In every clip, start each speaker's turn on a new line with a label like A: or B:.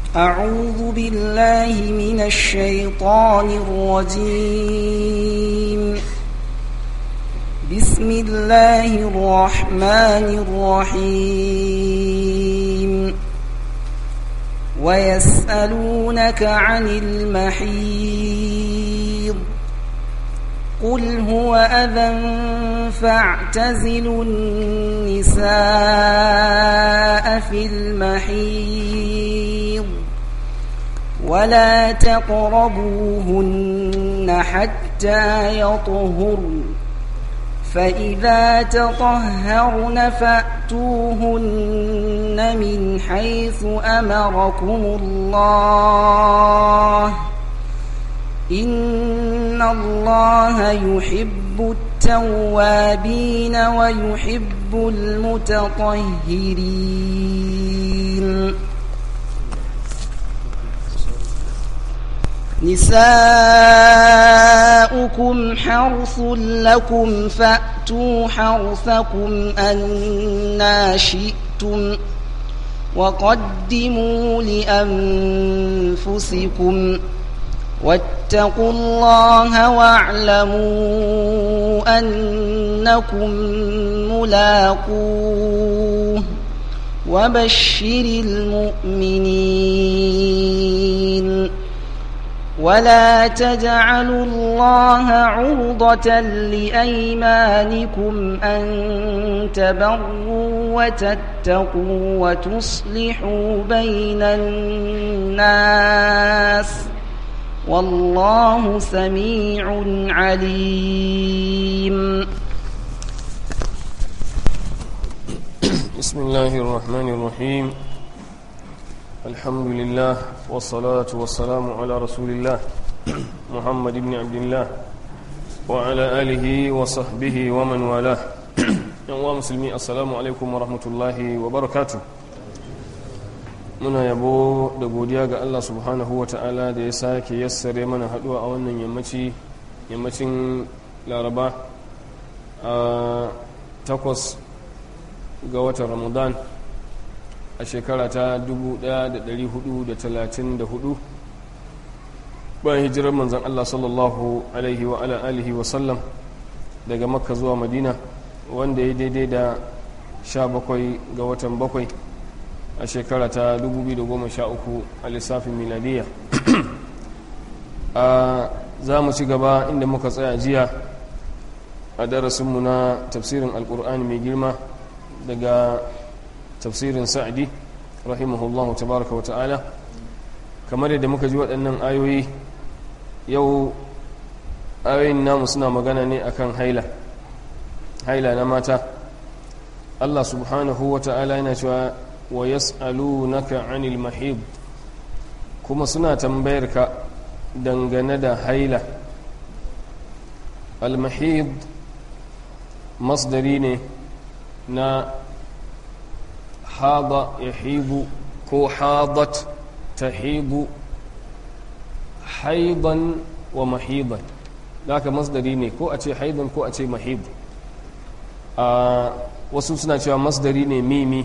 A: أعوذ بالله من الشيطان الرجيم بسم الله الرحمن الرحيم ويسألونك عن المحيض قل هو أذى فاعتزلوا النساء في المحيض ولا تقربوهن حتى يطهرن فإذا تطهرن فأتوهن من حيث أمركم الله إن الله يحب التوابين ويحب المتطهرين نساؤكم حرث لكم فأتوا حرثكم أنا شئتم وقدموا لأنفسكم واتقوا الله واعلموا أنكم ملاقوه وبشر المؤمنين ولا تجعلوا الله عرضة لأيمانكم أن تبروا وتتقوا وتصلحوا بين الناس والله سميع عليم
B: بسم الله الرحمن الرحيم الحمد لله والصلاة والسلام على رسول الله محمد بن عبد الله وعلى آله وصحبه ومن والاه يوم مسلمي السلام عليكم ورحمة الله وبركاته muna yabo da godiya ga Allah subhanahu wa ta'ala da ya sake yassare mana haduwa a wannan yammaci yammacin laraba a takwas ga watan ramadan a shekara ta 1434 bayan hijirar manzan Allah sallallahu alaihi wa ala alihi wa sallam daga makka zuwa madina wanda ya daidai da 17 ga watan bakwai a shekara ta 2013 a lissafin miladiya a za mu ci gaba inda muka tsaya jiya a darasinmu na tafsirin alkur'ani mai girma daga tafsirin sa'adi rahimahullahu tabaraka wa ta'ala kamar yadda muka ji waɗannan ayoyi yau ayoyin namu suna magana ne akan haila haila na mata Allah subhanahu wa ta'ala yana cewa wa yas'alunaka 'anil mahid kuma suna tambayar ka dangane da haila al mahid masdari ne na hada yahibu ko hadat tahibu haidan wa mahidan haka masdari ne ko a ce haidan ko a ce mahid a wasu suna cewa masdari ne mimi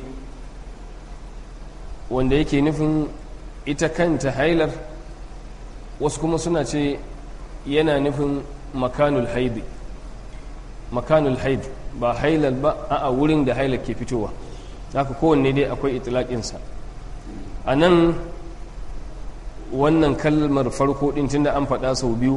B: wanda yake nufin ita kanta hailar wasu kuma suna ce yana nufin makanul haidi makanul haid ba hailar ba a wurin da hailar ke fitowa haka kowanne dai akwai itilaƙinsa a nan wannan kalmar farko ɗin tunda an faɗa sau biyu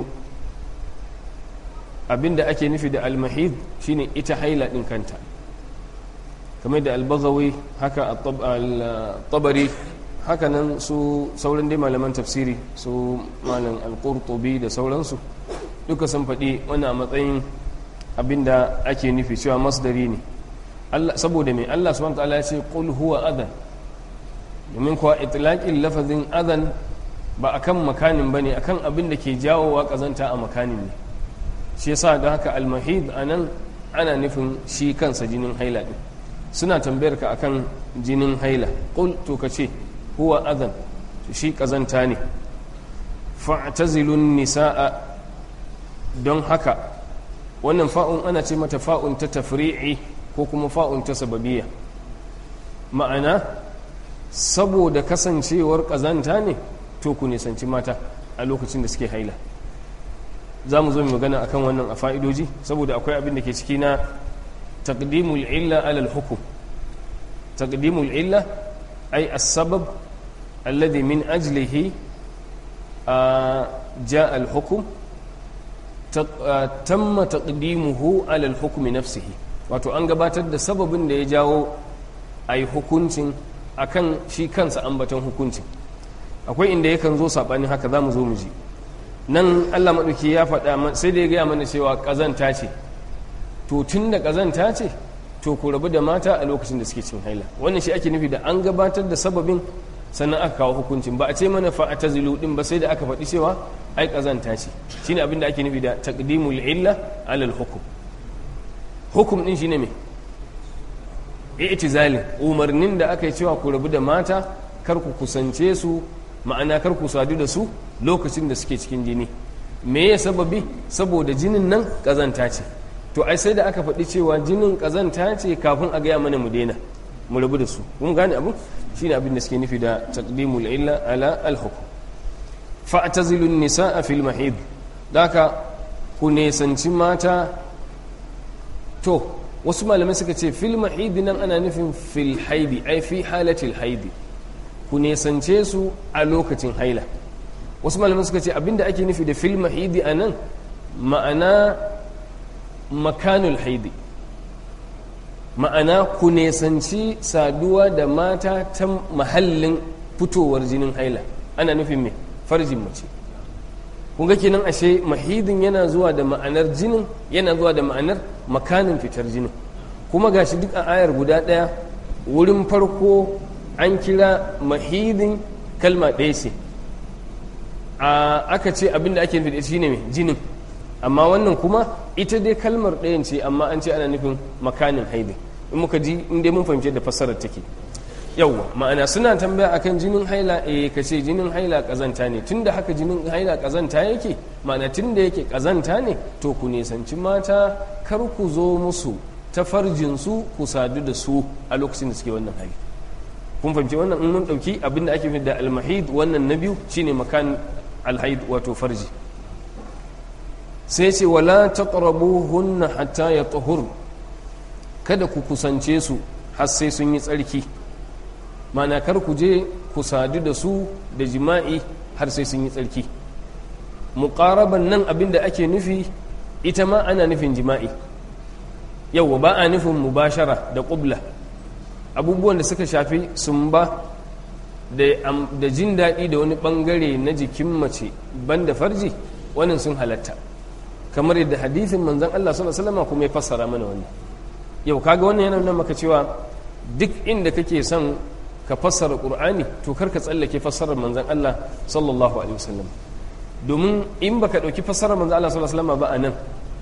B: abinda ake nufi da almahid shine ita haila ɗin kanta kamar da albagawi haka tabari haka nan su sauran dai malaman tafsiri su malam alƙurtubi da sauransu duka sun faɗi wani a matsayin abinda ake nufi cewa masdari ne saboda mai Allah subhanahu ta'ala ya ce qul huwa adhan domin kuwa itlaqin lafazin adhan ba akan makanin bane akan abin da ke jawowa kazanta a makanin ne shi yasa da haka almahid anan ana nufin shi kansa jinin haila din suna tambayar ka akan jinin haila qul to kace huwa adhan shi kazanta ne fa'tazilun nisaa don haka wannan fa'un ana ce mata fa'un ta tafri'i ko kuma fa'un ta sababiyya ma'ana saboda kasancewar ƙazanta ne to ku nisanci mata a lokacin da suke haila za mu zo mu magana akan wannan a fa'idoji saboda akwai abin da ke ciki na taqdimul illa alal hukum taqdimul illa ay as-sabab alladhi min ajlihi jaa al-hukm tamma taqdimuhu alal hukmi nafsihi wato an gabatar da sababin da ya jawo ai hukuncin akan shi kansa ambaton hukuncin akwai inda yakan zo saɓanin haka za mu zo mu ji nan allah maɗauki ya faɗa sai da ya gaya mana cewa ƙazanta ce to tun da ƙazanta ce to ku rabu da mata a lokacin da suke cin haila wannan shi ake nufi da an gabatar da sababin sannan aka kawo hukuncin ba a ce mana fa a tazilu din ba sai da aka faɗi cewa ai ƙazanta ce shine abin da ake nufi da taqdimul illa alal hukum hukum din shine me i'tizalin umarnin da aka yi cewa ku rabu da mata kar ku kusance su ma'ana kar ku sadu da su lokacin da suke cikin jini me ya sababi saboda jinin nan kazanta ce to ai sai da aka faɗi cewa jinin kazanta ce kafin a gaya mana mu daina mu rabu da su mun gane abu shine abin da suke nufi da taqdimul illa ala al hukm fa'tazilun nisaa fil mahid daka ku nesanci mata to wasu malamai suka ce fil mahidi nan ana nufin fil haidi ai fi halatil haidi ku nesance su a lokacin haila wasu malamai suka ce abinda ake nufi da fil mahidi a nan ma'ana makanul haidi ma'ana ku nesanci saduwa da mata ta mahallin fitowar jinin haila ana nufin mai farjin mace kun ga kenan ashe mahidin yana zuwa da ma'anar jinin yana zuwa da ma'anar makanin fitar jinin kuma gashi duk a ayar guda ɗaya wurin farko an kira mahidin kalma ɗaya ce a aka ce abinda ake nufi da shi ne jinin amma wannan kuma ita dai kalmar ɗayan ce amma an ce ana nufin makanin haidin in muka ji in dai mun fahimci da fassarar take yawwa ma'ana suna tambaya akan jinin haila eh ka ce jinin haila kazanta ne tunda haka jinin haila kazanta yake ma'ana tunda yake kazanta ne to ku nisanci mata kar ku zo musu ta farjin su ku sadu da su a lokacin da suke wannan hali kun fahimci wannan in mun dauki abin da ake da almahid wannan na biyu shine makan alhaid wato farji sai ce wala taqrabuhunna hatta yatahur kada ku kusance su har sai sun yi tsarki mana kar ku je ku sadu da su da jima'i har sai sun yi tsarki muƙaraban nan abin da ake nufi ita ma ana nufin jima'i yau ba a nufin mubashara da ƙubla abubuwan da suka shafi sun ba da jin daɗi da wani ɓangare na jikin mace banda farji wannan sun halatta kamar yadda hadithin manzan Allah sallallahu alaihi wasallam kuma ya fassara mana wannan yau kaga wannan yana nuna maka cewa duk inda kake son ka fassara qur'ani to kar ka tsallake fassarar manzon Allah sallallahu alaihi wasallam domin in baka dauki fassarar manzon Allah sallallahu alaihi wasallam ba anan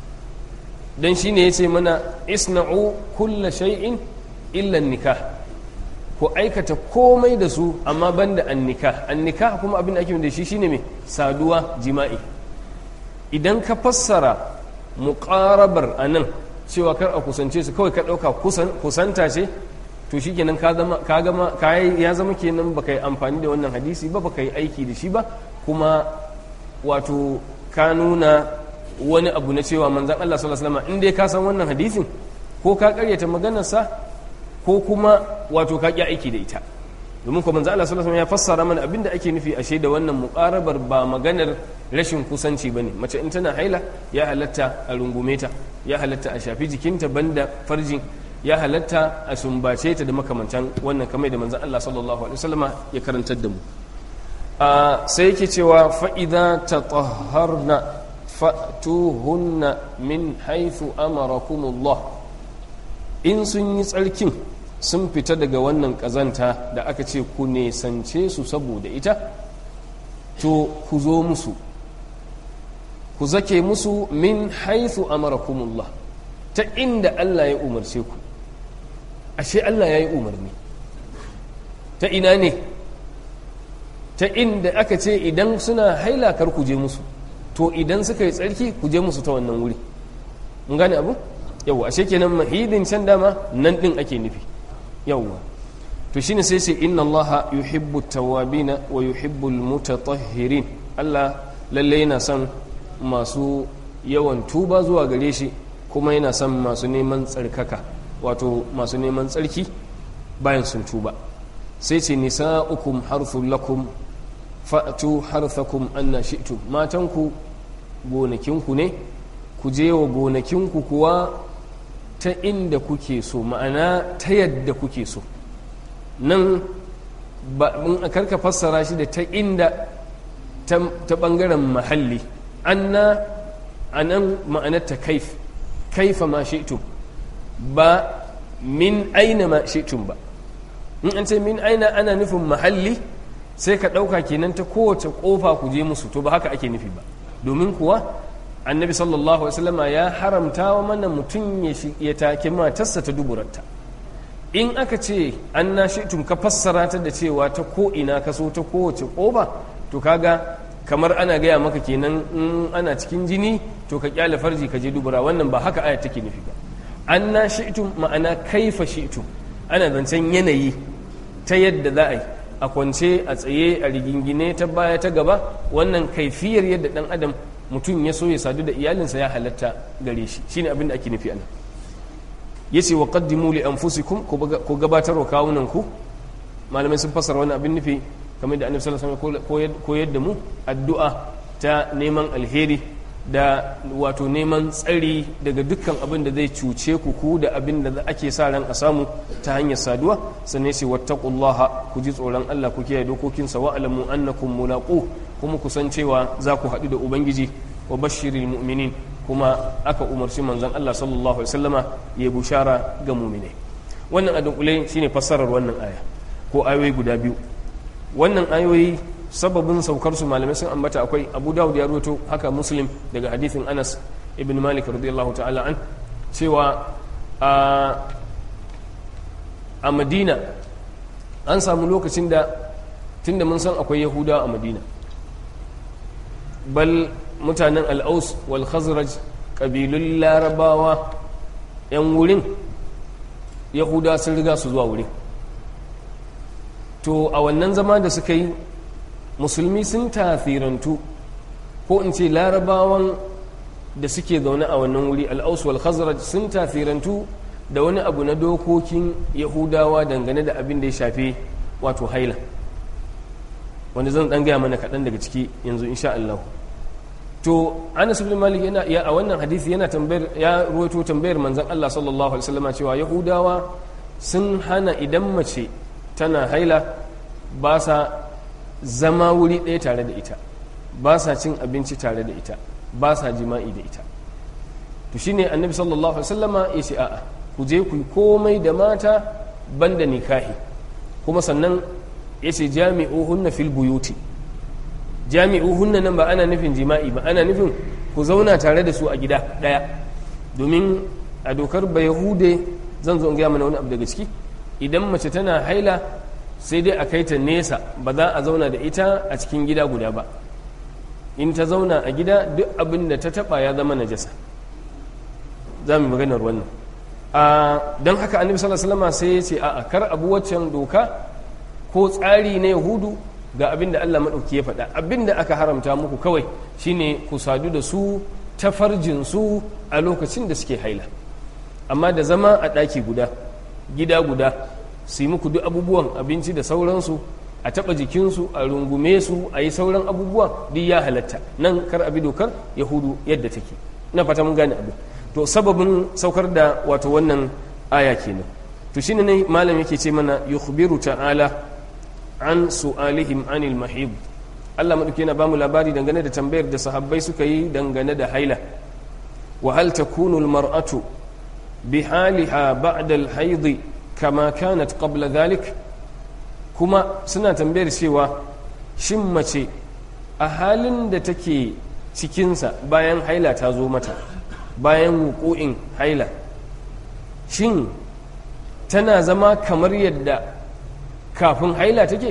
B: dan shine yace mana isna'u kulla shay'in illa nikah ko aikata komai da su amma banda annikah annikah kuma abin da ake da shi shine me saduwa jima'i idan ka fassara muqarabar anan cewa kar a kusance su kawai ka dauka kusanta ce to shi kenan ka gama ya zama kenan baka yi amfani da wannan hadisi ba baka yi aiki da shi ba kuma wato ka nuna wani abu na cewa manzan Allah sallallahu alaihi wasallam in dai ka san wannan hadisin ko ka karyata maganarsa ko kuma wato ka ki aiki da ita domin ko manzan Allah sallallahu alaihi wasallam ya fassara mana abinda ake nufi ashe da wannan muqarabar ba maganar rashin kusanci bane mace in tana haila ya halatta a rungume ta ya halatta a shafi jikinta banda farjin ya halatta a sumbace ta da makamantan wannan kamar da manzan Allah sallallahu alaihi wasallama ya karantar da mu sai yake cewa fa'iza ta tsaharna fa'tuhunna min haithu amarakumullah in sun yi tsarkin sun fita daga wannan ƙazanta da aka ce ku nesance su saboda ita to ku zo musu ku zake musu min haithu amarakumullah ta inda Allah ya umarce ku ashe Allah ya yi umarni ta ina ne ta inda aka ce idan suna haila kar ku je musu to idan suka yi tsarki ku je musu ta wannan wuri mun gane abu yawwa ashe kenan mahidin can dama nan din ake nufi yawwa to shine sai sai inna allaha yuhibbu tawabina wa yuhibbu almutatahhirin Allah lalle yana son masu yawan tuba zuwa gare shi kuma yana son masu neman tsarkaka wato masu neman tsarki bayan sun tuba sai ce nisa'ukum harthul lakum fa'tu harthakum anna shi'tum matanku gonakinku ne ku je wa gonakinku kuwa ta inda kuke so ma'ana ta yadda kuke so nan ba in karka fassara shi da ta inda ta bangaren mahalli anna anan ma'anarta kaif kaifa ma shi'tum ba min aina ma shi'tum ba in an ce min aina ana nufin mahalli sai ka ɗauka kenan ta kowace ƙofa ku je musu to ba haka ake nufi ba domin kuwa annabi sallallahu alaihi wasallama ya haramta wa mana mutum ya take matarsa ta duburarta in aka ce an na shi'tum ka fassara ta da cewa ta ko ina ka so ta kowace ƙofa to kaga kamar ana gaya maka kenan in ana cikin jini to ka kyale farji ka je dubura wannan ba haka aya take nufi ba an na shi'tum ma'ana kaifa shi'tum ana zancen yanayi ta yadda za a yi a kwance a tsaye a rigingine ta baya ta gaba wannan kaifiyar yadda dan adam mutum ya so ya sadu da iyalinsa ya halatta gare shi shine abin da ake nufi anan yace wa qaddimu li anfusikum ku gabatar wa kawunan ku malamai sun fassara wannan abin nufi kamar da annabi sallallahu alaihi wasallam koyar da mu addu'a ta neman alheri da wato neman tsari daga dukkan abin da zai cuce ku ku da abin da ake sa ran a samu ta hanyar saduwa sannan sai wattaqullaha ku ji tsoron Allah ku kiyaye dokokinsa wa alamu annakum mulaqu kuma ku san cewa za ku haɗu da ubangiji wa bashiril mu'minin kuma aka umarci manzon Allah sallallahu alaihi wasallama ya bushara ga mu'mine wannan a dunkule shine fassarar wannan aya ko ayoyi guda biyu wannan ayoyi sababin saukar su malamai sun ambata akwai abu dawud ya ruwato haka muslim daga hadithin anas ibn malik radiyallahu ta'ala an cewa a madina an samu lokacin da tunda mun san akwai yahudawa a madina bal mutanen al'aus wal khazraj ƙabilun larabawa 'yan wurin yahudawa sun riga su zuwa wurin to a wannan zama da suka yi musulmi sun tasirantu ko in ce larabawan da suke zaune a wannan wuri al'aus wal khazraj sun tasirantu da wani abu na dokokin yahudawa dangane da abin da ya shafe wato haila wanda zan dan gaya mana kaɗan daga ciki yanzu insha Allah to Anas ibn Malik yana ya a wannan hadisi yana tambayar ya ruwaito tambayar manzon Allah sallallahu alaihi wasallam cewa yahudawa sun hana idan mace tana haila ba sa zama wuri ɗaya tare da ita ba sa cin abinci tare da ita ba sa jima'i da ita to shine annabi sallallahu alaihi wasallama ya ce a'a ku je ku komai da mata banda nikahi kuma sannan ya ce jami'uhunna fil buyuti jami'uhunna nan ba ana nufin jima'i ba ana nufin ku zauna tare da su a gida ɗaya domin a dokar bayahude zan zo in gaya mana wani abu daga ciki idan mace tana haila sai dai a kai ta nesa ba za a zauna da ita a cikin gida guda ba in ta zauna a gida duk abin da ta taba ya zama najasa za mu maganar wannan don haka annabi sallallahu alaihi sai ya ce a'a kar abu waccan doka ko tsari na yahudu ga abin da Allah maɗauki ya faɗa abin da aka haramta muku kawai shine ku sadu da su ta farjin su a lokacin da suke haila amma da zama a ɗaki guda gida guda su yi muku duk abubuwan abinci da sauransu a taɓa jikinsu a rungume su a yi sauran abubuwan duk ya halatta nan kar abi dokar yahudu yadda take na fata mun gane abu to sababin saukar da wato wannan aya kenan to shine ne malam yake ce mana yukhbiru ta'ala an su'alihim anil mahid Allah madauki yana bamu labari dangane da tambayar da sahabbai suka yi dangane da haila wa hal takunu al mar'atu bi haliha ba'da al hayd kama kanat qabla dhalik kuma suna tambayar cewa shin mace a halin da take cikinsa bayan haila ta zo mata bayan wuku'in haila shin tana zama kamar yadda kafin haila take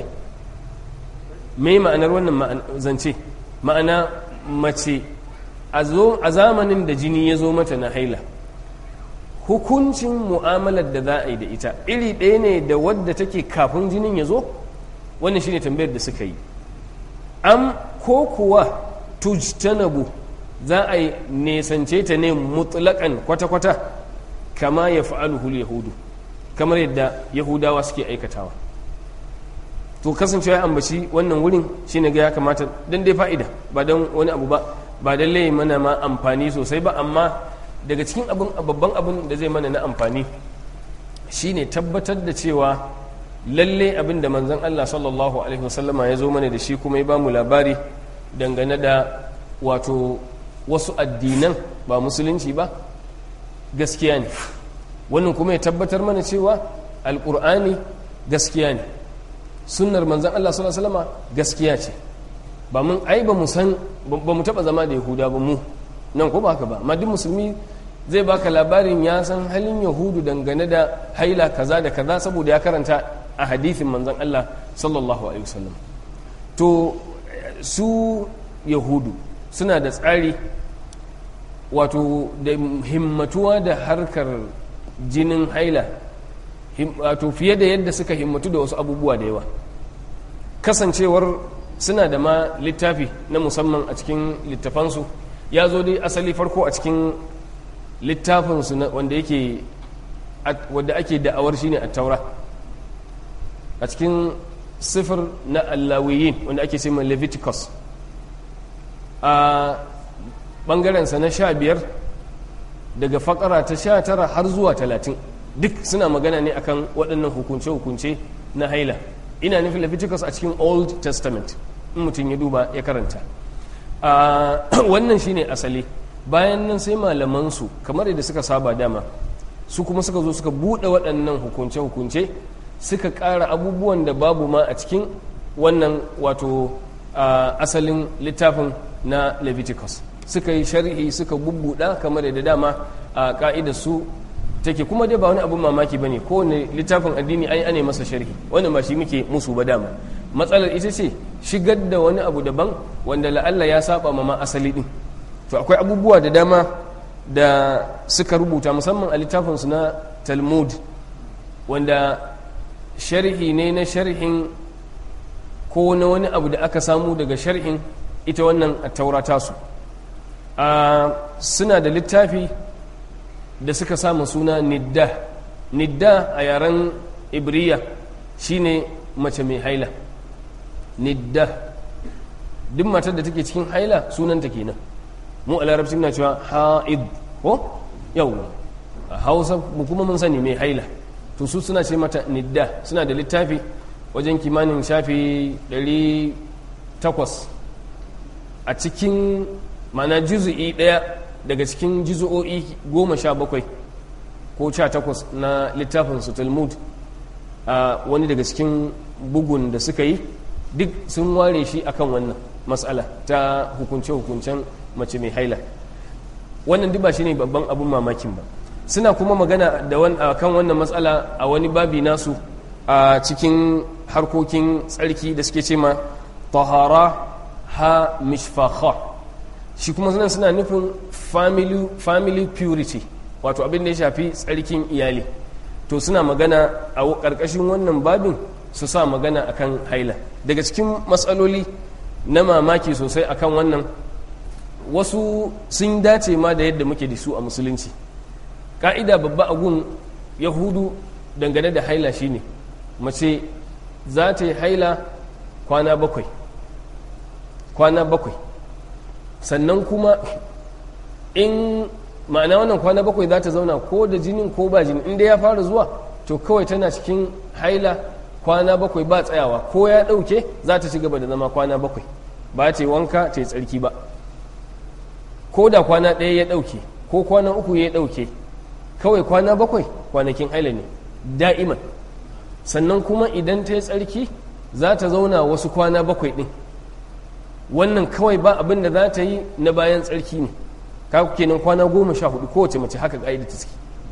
B: me ma'anar wannan zance ma'ana mace a zamanin da jini ya zo mata na haila hukuncin mu'amalar da za a yi da ita iri ɗaya ne da wadda take kafin jinin ya zo wannan shine tambayar da suka yi am ko kuwa tujtanabu za a yi nesance ta ne mutlaƙan kwata-kwata kama ya fa'aluhul yahudu kamar yadda yahudawa suke aikatawa to kasancewa ya ambaci wannan wurin shine ga ya kamata don dai fa'ida ba don wani abu ba ba don lai mana ma amfani sosai ba amma daga cikin abin babban abin da zai mana na amfani shine tabbatar da cewa lalle abin da manzon Allah sallallahu alaihi wasallama ya zo mana da shi kuma ya bamu labari dangane da wato wasu addinan ba musulunci ba gaskiya ne wannan kuma ya tabbatar mana cewa alkur'ani gaskiya ne sunnar manzon Allah sallallahu alaihi wasallama gaskiya ce ba mun ai ba mu san ba mu taba zama da yahuda ba mu nan ko ba haka ba amma duk musulmi zai baka labarin ya san halin yahudu dangane da haila kaza da kaza saboda ya karanta a hadithin manzon Allah sallallahu alaihi wasallam to su yahudu suna da tsari wato da himmatuwa da harkar jinin haila wato fiye da yadda suka himmatu da wasu abubuwa da yawa kasancewar suna da ma littafi na musamman a cikin littafansu ya zo dai asali farko a cikin littafinsu wanda yake wadda ake da'awar shine a taura a cikin sifir na allawiyin wanda ake ce mai leviticus a ɓangarensa na sha biyar daga fakara ta sha tara har zuwa talatin duk suna magana ne akan waɗannan hukunce-hukunce na haila ina nufin leviticus a cikin old testament in mutum ya duba ya karanta wannan shine asali bayan nan sai malamansu kamar yadda suka saba dama su kuma suka zo suka buɗe waɗannan hukunce-hukunce suka ƙara abubuwan da babu ma a cikin wannan wato asalin littafin na leviticus suka yi sharhi suka bubbuɗa kamar da dama a ƙa'idar su take kuma dai ba wani abin mamaki ba ne kowane littafin addini ai ane masa sharhi wannan ba shi muke musu ba dama matsalar ita ce shigar da wani abu daban wanda la'alla ya saba ma ma asali din to akwai abubuwa da dama da suka rubuta musamman a littafinsu na talmud wanda sharhi ne na sharhin ko na wani abu da aka samu daga sharhin ita wannan taurata su suna da littafi da suka samu suna nidda nidda a yaren ibriya shine mace mai haila nidda duk matar da take cikin haila sunanta kenan mu a larabci na cewa ha'id ko yau a hausa mu kuma mun sani mai haila to su suna ce mata nidda suna da littafi wajen kimanin shafi 800 a cikin mana juzu'i daya daga cikin juzu'o'i goma sha bakwai ko sha takwas na littafin su talmud a wani daga cikin bugun da suka yi duk sun ware shi akan wannan matsala ta hukunce-hukuncen mace mai haila wannan duk ba shi ne babban abin mamakin ba suna kuma magana da kan wannan matsala a wani babi nasu a cikin harkokin tsarki da suke ce ma tahara ha mishfakha shi kuma suna suna nufin family, family purity wato abin da ya shafi tsarkin iyali to suna magana a ƙarƙashin wannan babin su sa magana akan haila daga cikin matsaloli na mamaki sosai akan wannan wasu sun dace ma da yadda muke da su a musulunci ƙa'ida babba a gun yahudu dangane da haila shine mace za ta yi haila kwana bakwai kwana bakwai sannan kuma in ma'ana wannan kwana bakwai za ta zauna ko da jinin ko ba jini inda ya fara zuwa to kawai tana cikin haila kwana bakwai ba tsayawa ko ya ɗauke za ta ci gaba da zama kwana bakwai ba ta yi wanka ta yi tsarki ba ko da kwana ɗaya ya ɗauke ko kwana uku ya ɗauke kawai kwana bakwai kwanakin haila ne da'iman sannan kuma idan ta yi tsarki za ta zauna wasu kwana bakwai ɗin wannan kawai ba abin da za ta yi na bayan tsarki ne kaku kenan kwana goma sha hudu kowace mace haka ƙa'ida ta ciki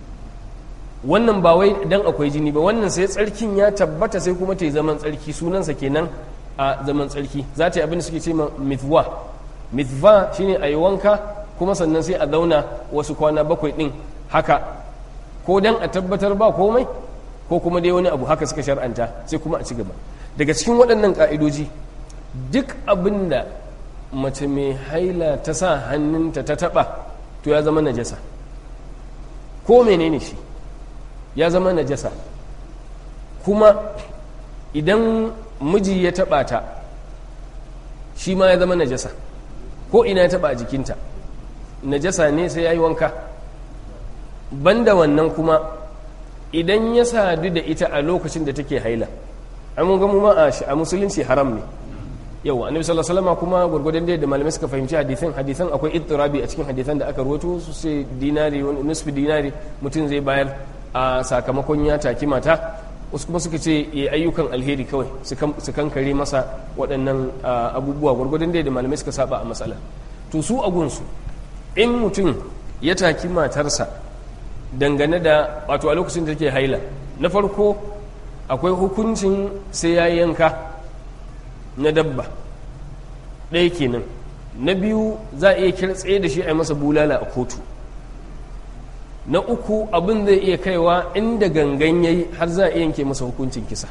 B: wannan ba wai dan akwai jini ba wannan sai tsarkin ya tabbata sai kuma ta yi zaman tsarki sunansa kenan a zaman tsarki za ta yi abin da suke ce ma mitwa mitwa shine a yi wanka kuma sannan sai a zauna wasu kwana bakwai ɗin haka ko dan a tabbatar ba komai ko kuma dai wani abu haka suka shar'anta sai kuma a ci gaba daga cikin waɗannan ƙa'idoji duk abin da mace mai haila ta sa hannunta ta taɓa to ya zama najasa ko menene shi ya zama najasa kuma idan miji ya taɓa ta shi ma ya zama najasa ko ina ya taɓa a jikinta najasa ne sai ya yi wanka banda wannan kuma idan ya sadu da ita a lokacin da take haila an mun gamu ma a musulunci haram ne yau annabi sallallahu alaihi wasallam kuma gurgurdan da malamai suka fahimci hadisan hadisan akwai ittirabi a cikin hadisan da aka rawaito su sai dinari wani nisfi dinari mutum zai bayar a sakamakon ya taki mata wasu kuma suka ce ya ayyukan alheri kawai su kankare masa waɗannan abubuwa gurgurdan da malamai suka saba a matsala to su a gunsu in mutum ya taki matarsa dangane da wato a lokacin da take haila na farko akwai hukuncin sai ya yanka na dabba ɗaya kenan na biyu za a iya kirtsaye da shi a yi masa bulala a kotu na uku abin zai iya kaiwa inda gangan yayi har za a iya yanke masa hukuncin kisa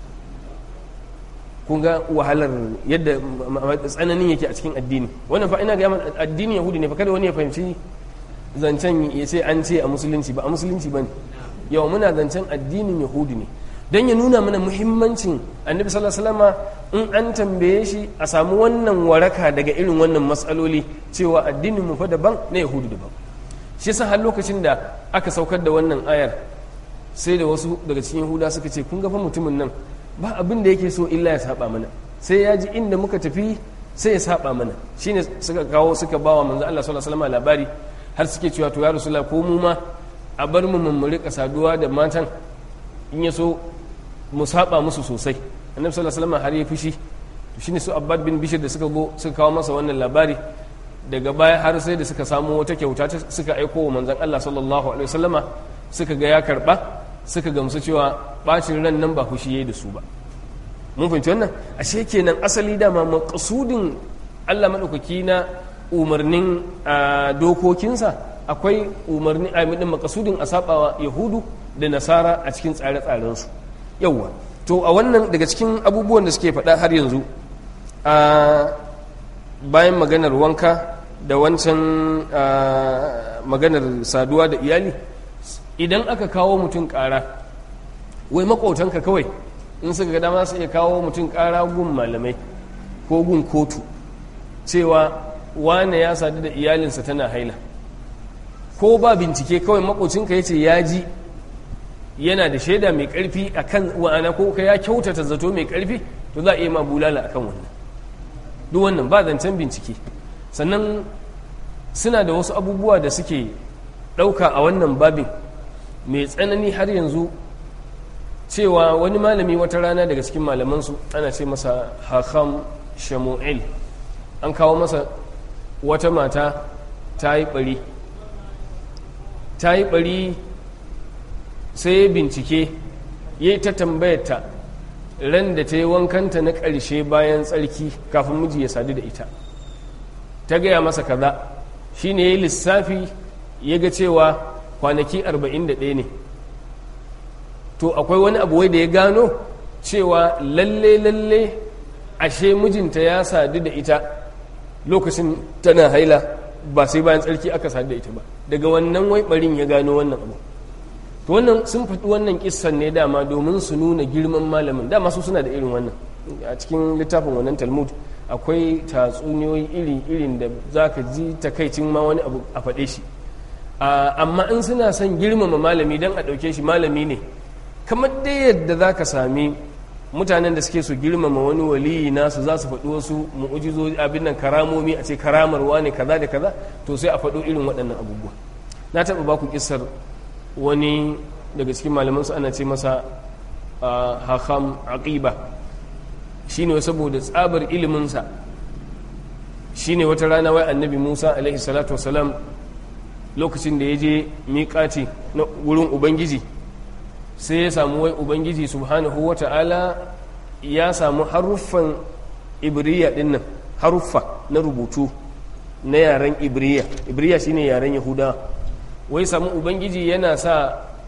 B: kun ga wahalar yadda tsananin yake a cikin addini wannan fa ina ga addinin yahudi ne fa kada wani ya fahimci zancen ya ce an ce a musulunci ba a musulunci ba ne yau muna zancen addinin yahudi ne don ya nuna mana muhimmancin annabi sallallahu alaihi wasallama in an tambaye shi a samu wannan waraka daga irin wannan matsaloli cewa addinin mu fa daban na yahudu daban shi yasa har lokacin da aka saukar da wannan ayar sai da wasu daga cikin yahuda suka ce kun ga fa mutumin nan ba abin da yake so illa ya saba mana sai ya ji inda muka tafi sai ya saba mana shine suka kawo suka bawa manzo Allah sallallahu alaihi wasallam labari har suke cewa to ya rasulullah ko mu ma a bar mu mu rika saduwa da matan in ya so mu saba musu sosai annabi sallallahu alaihi wasallam har ya fushi to shine su abbad bin bishir da suka go suka kawo masa wannan labari daga baya har sai da suka samu wata kyauta suka aiko wa manzon Allah sallallahu alaihi wasallama suka ga ya karba suka gamsu cewa bacin ran nan ba fushi yayi da su ba mun fahimci wannan ashe kenan asali dama maqsudin Allah madaukaki na umarnin dokokinsa akwai umarni a midin makasudin a sabawa yahudu da nasara a cikin tsare-tsarensu yauwa to a wannan daga cikin abubuwan da suke faɗa har yanzu a bayan maganar wanka da wancan maganar saduwa da iyali idan aka kawo mutum ƙara wai maƙotanka kawai in suka ga dama su iya kawo mutum ƙara gun malamai ko gun kotu cewa wane ya sadu da iyalinsa tana haila ko ba bincike kawai makocinka ya ce ya ji yana da shaida mai karfi a kan wa'ana ko ka ya kyautata zato mai karfi to za a iya ma bulala a kan wannan duk wannan ba zancen bincike sannan suna da wasu abubuwa da suke ɗauka a wannan babin mai tsanani har yanzu cewa wani malami wata rana daga cikin malamansu ana ce masa hakam shamu'il an kawo masa wata mata ta yi ɓari ta yi ɓari sai ya bincike ya ta tambayarta ran da ta yi wankanta na ƙarshe bayan tsarki kafin miji ya sadu da ita ta gaya masa kaza shi ne ya yi lissafi ya ga cewa kwanaki 41 ne to akwai wani abu wai da ya gano cewa lalle lalle ashe mijinta ya sadu da ita lokacin tana haila ba sai bayan tsarki aka sadu da ita ba daga wannan wai barin ya gano wannan abu to wannan sun faɗi wannan kissan ne dama domin su nuna girman malamin dama su suna da irin wannan a cikin littafin wannan talmud akwai tatsuniyoyi iri irin da za ka ji takaicin ma wani abu a faɗe shi amma in suna son girmama malami don a ɗauke shi malami ne kamar dai yadda za ka sami mutanen da suke su girmama wani waliyi nasu za su faɗi wasu mu'ujizo abin nan karamomi a ce karamarwa ne kaza da kaza to sai a faɗo irin waɗannan abubuwa na taɓa baku kisar wani daga cikin malamansu ana ce masa hakam aqiba shine saboda tsabar iliminsa shine wata rana wai annabi musa alaihi salatu wasalam lokacin da ya je miƙati na wurin ubangiji sai ya samu wai ubangiji subhanahu wa ta'ala ya samu haruffan ibriya dinnan haruffa na rubutu na yaren ibriya ibriya shine yaren yahuda wai samu ubangiji yana sa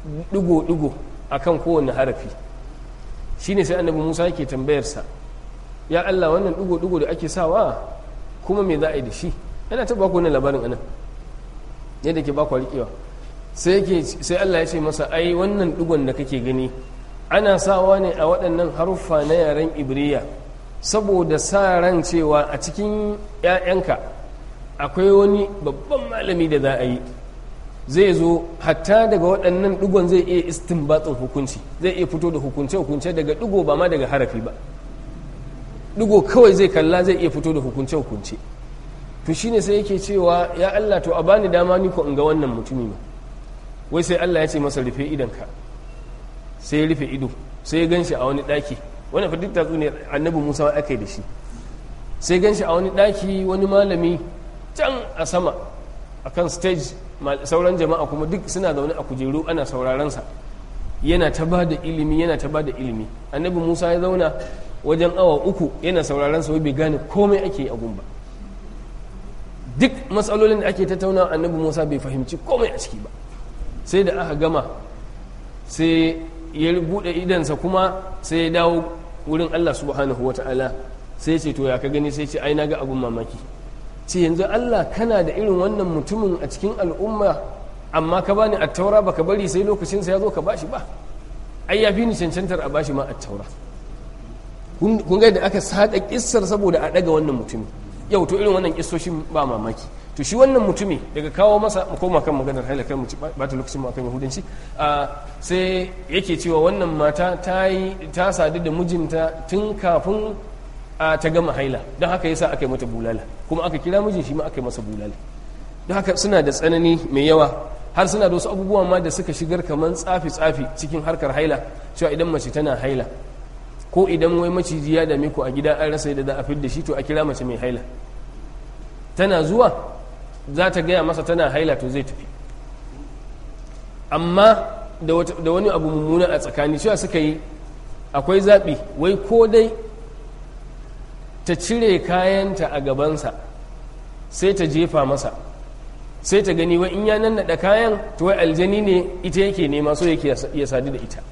B: digo-digo akan kowane harafi shine sai annabi musa yake tambayarsa ya allah wannan digo-digo da ake sawa kuma me za a yi da shi yana ta baku wannan labarin anan yadda ke baku riƙewa sai sai allah ya ce masa ai wannan digon da kake gani ana sawa ne a waɗannan haruffa na yaren ibriya saboda sa ran cewa a cikin 'ya'yanka akwai wani babban malami da za a yi zai zo hatta daga waɗannan ɗigon zai iya istinbatsin hukunci zai iya fito da hukunce-hukunce daga ɗigo ba ma daga harafi ba ɗigo kawai zai kalla zai iya fito da hukunce-hukunce to shine sai yake cewa ya Allah to a bani dama ni ko in ga wannan mutumi ba wai sai Allah ya ce masa rufe idanka sai ya rufe ido sai ya ganshi a wani ɗaki wani fa duk tatsuniyar annabi Musa aka yi da shi sai ganshi a wani ɗaki wani malami can a sama akan stage sauran jama'a kuma duk suna zaune a kujeru ana saurarensa yana ta ba da ilimi yana ta ba da ilimi annabi musa ya zauna wajen awa uku yana sauraron sa bai gane komai ake yi a gumba duk matsalolin da ake tattauna annabi musa bai fahimci komai a ciki ba sai da aka gama sai ya buɗe idansa kuma sai ya dawo wurin allah subhanahu wa ta'ala sai ya ce to ya ka gani sai ce ai na ga abun mamaki ce yanzu Allah kana da irin wannan mutumin a cikin al'umma amma ka bani attaura baka bari sai lokacin sa ya zo ka bashi ba ai ya fi ni cancantar a bashi ma attaura kun ga da aka sada kissar saboda a daga wannan mutumi yau to irin wannan kissoshin ba mamaki to shi wannan mutumi daga kawo masa mu koma kan maganar halakar mu ba ta lokacin mu akan yahudanci sai yake cewa wannan mata ta yi ta sadu da mijinta tun kafin a ta gama haila don haka yasa aka yi mata bulala kuma aka kira mijin shi ma aka yi masa bulala don haka suna da tsanani mai yawa har suna da wasu abubuwa ma da suka shigar kamar tsafi-tsafi cikin harkar haila cewa idan mace tana haila ko idan wai maciji ya dame ku a gida an rasa yadda za a fidda shi to a kira mace mai haila tana zuwa za ta gaya masa tana haila to zai tafi amma da wani abu mummuna a tsakani cewa suka yi akwai zaɓi wai ko dai ta cire kayanta a gabansa sai ta jefa masa sai ta gani wa in ya nannaɗa kayan to wai aljani ne ita yake nema so yake ya sadu da ita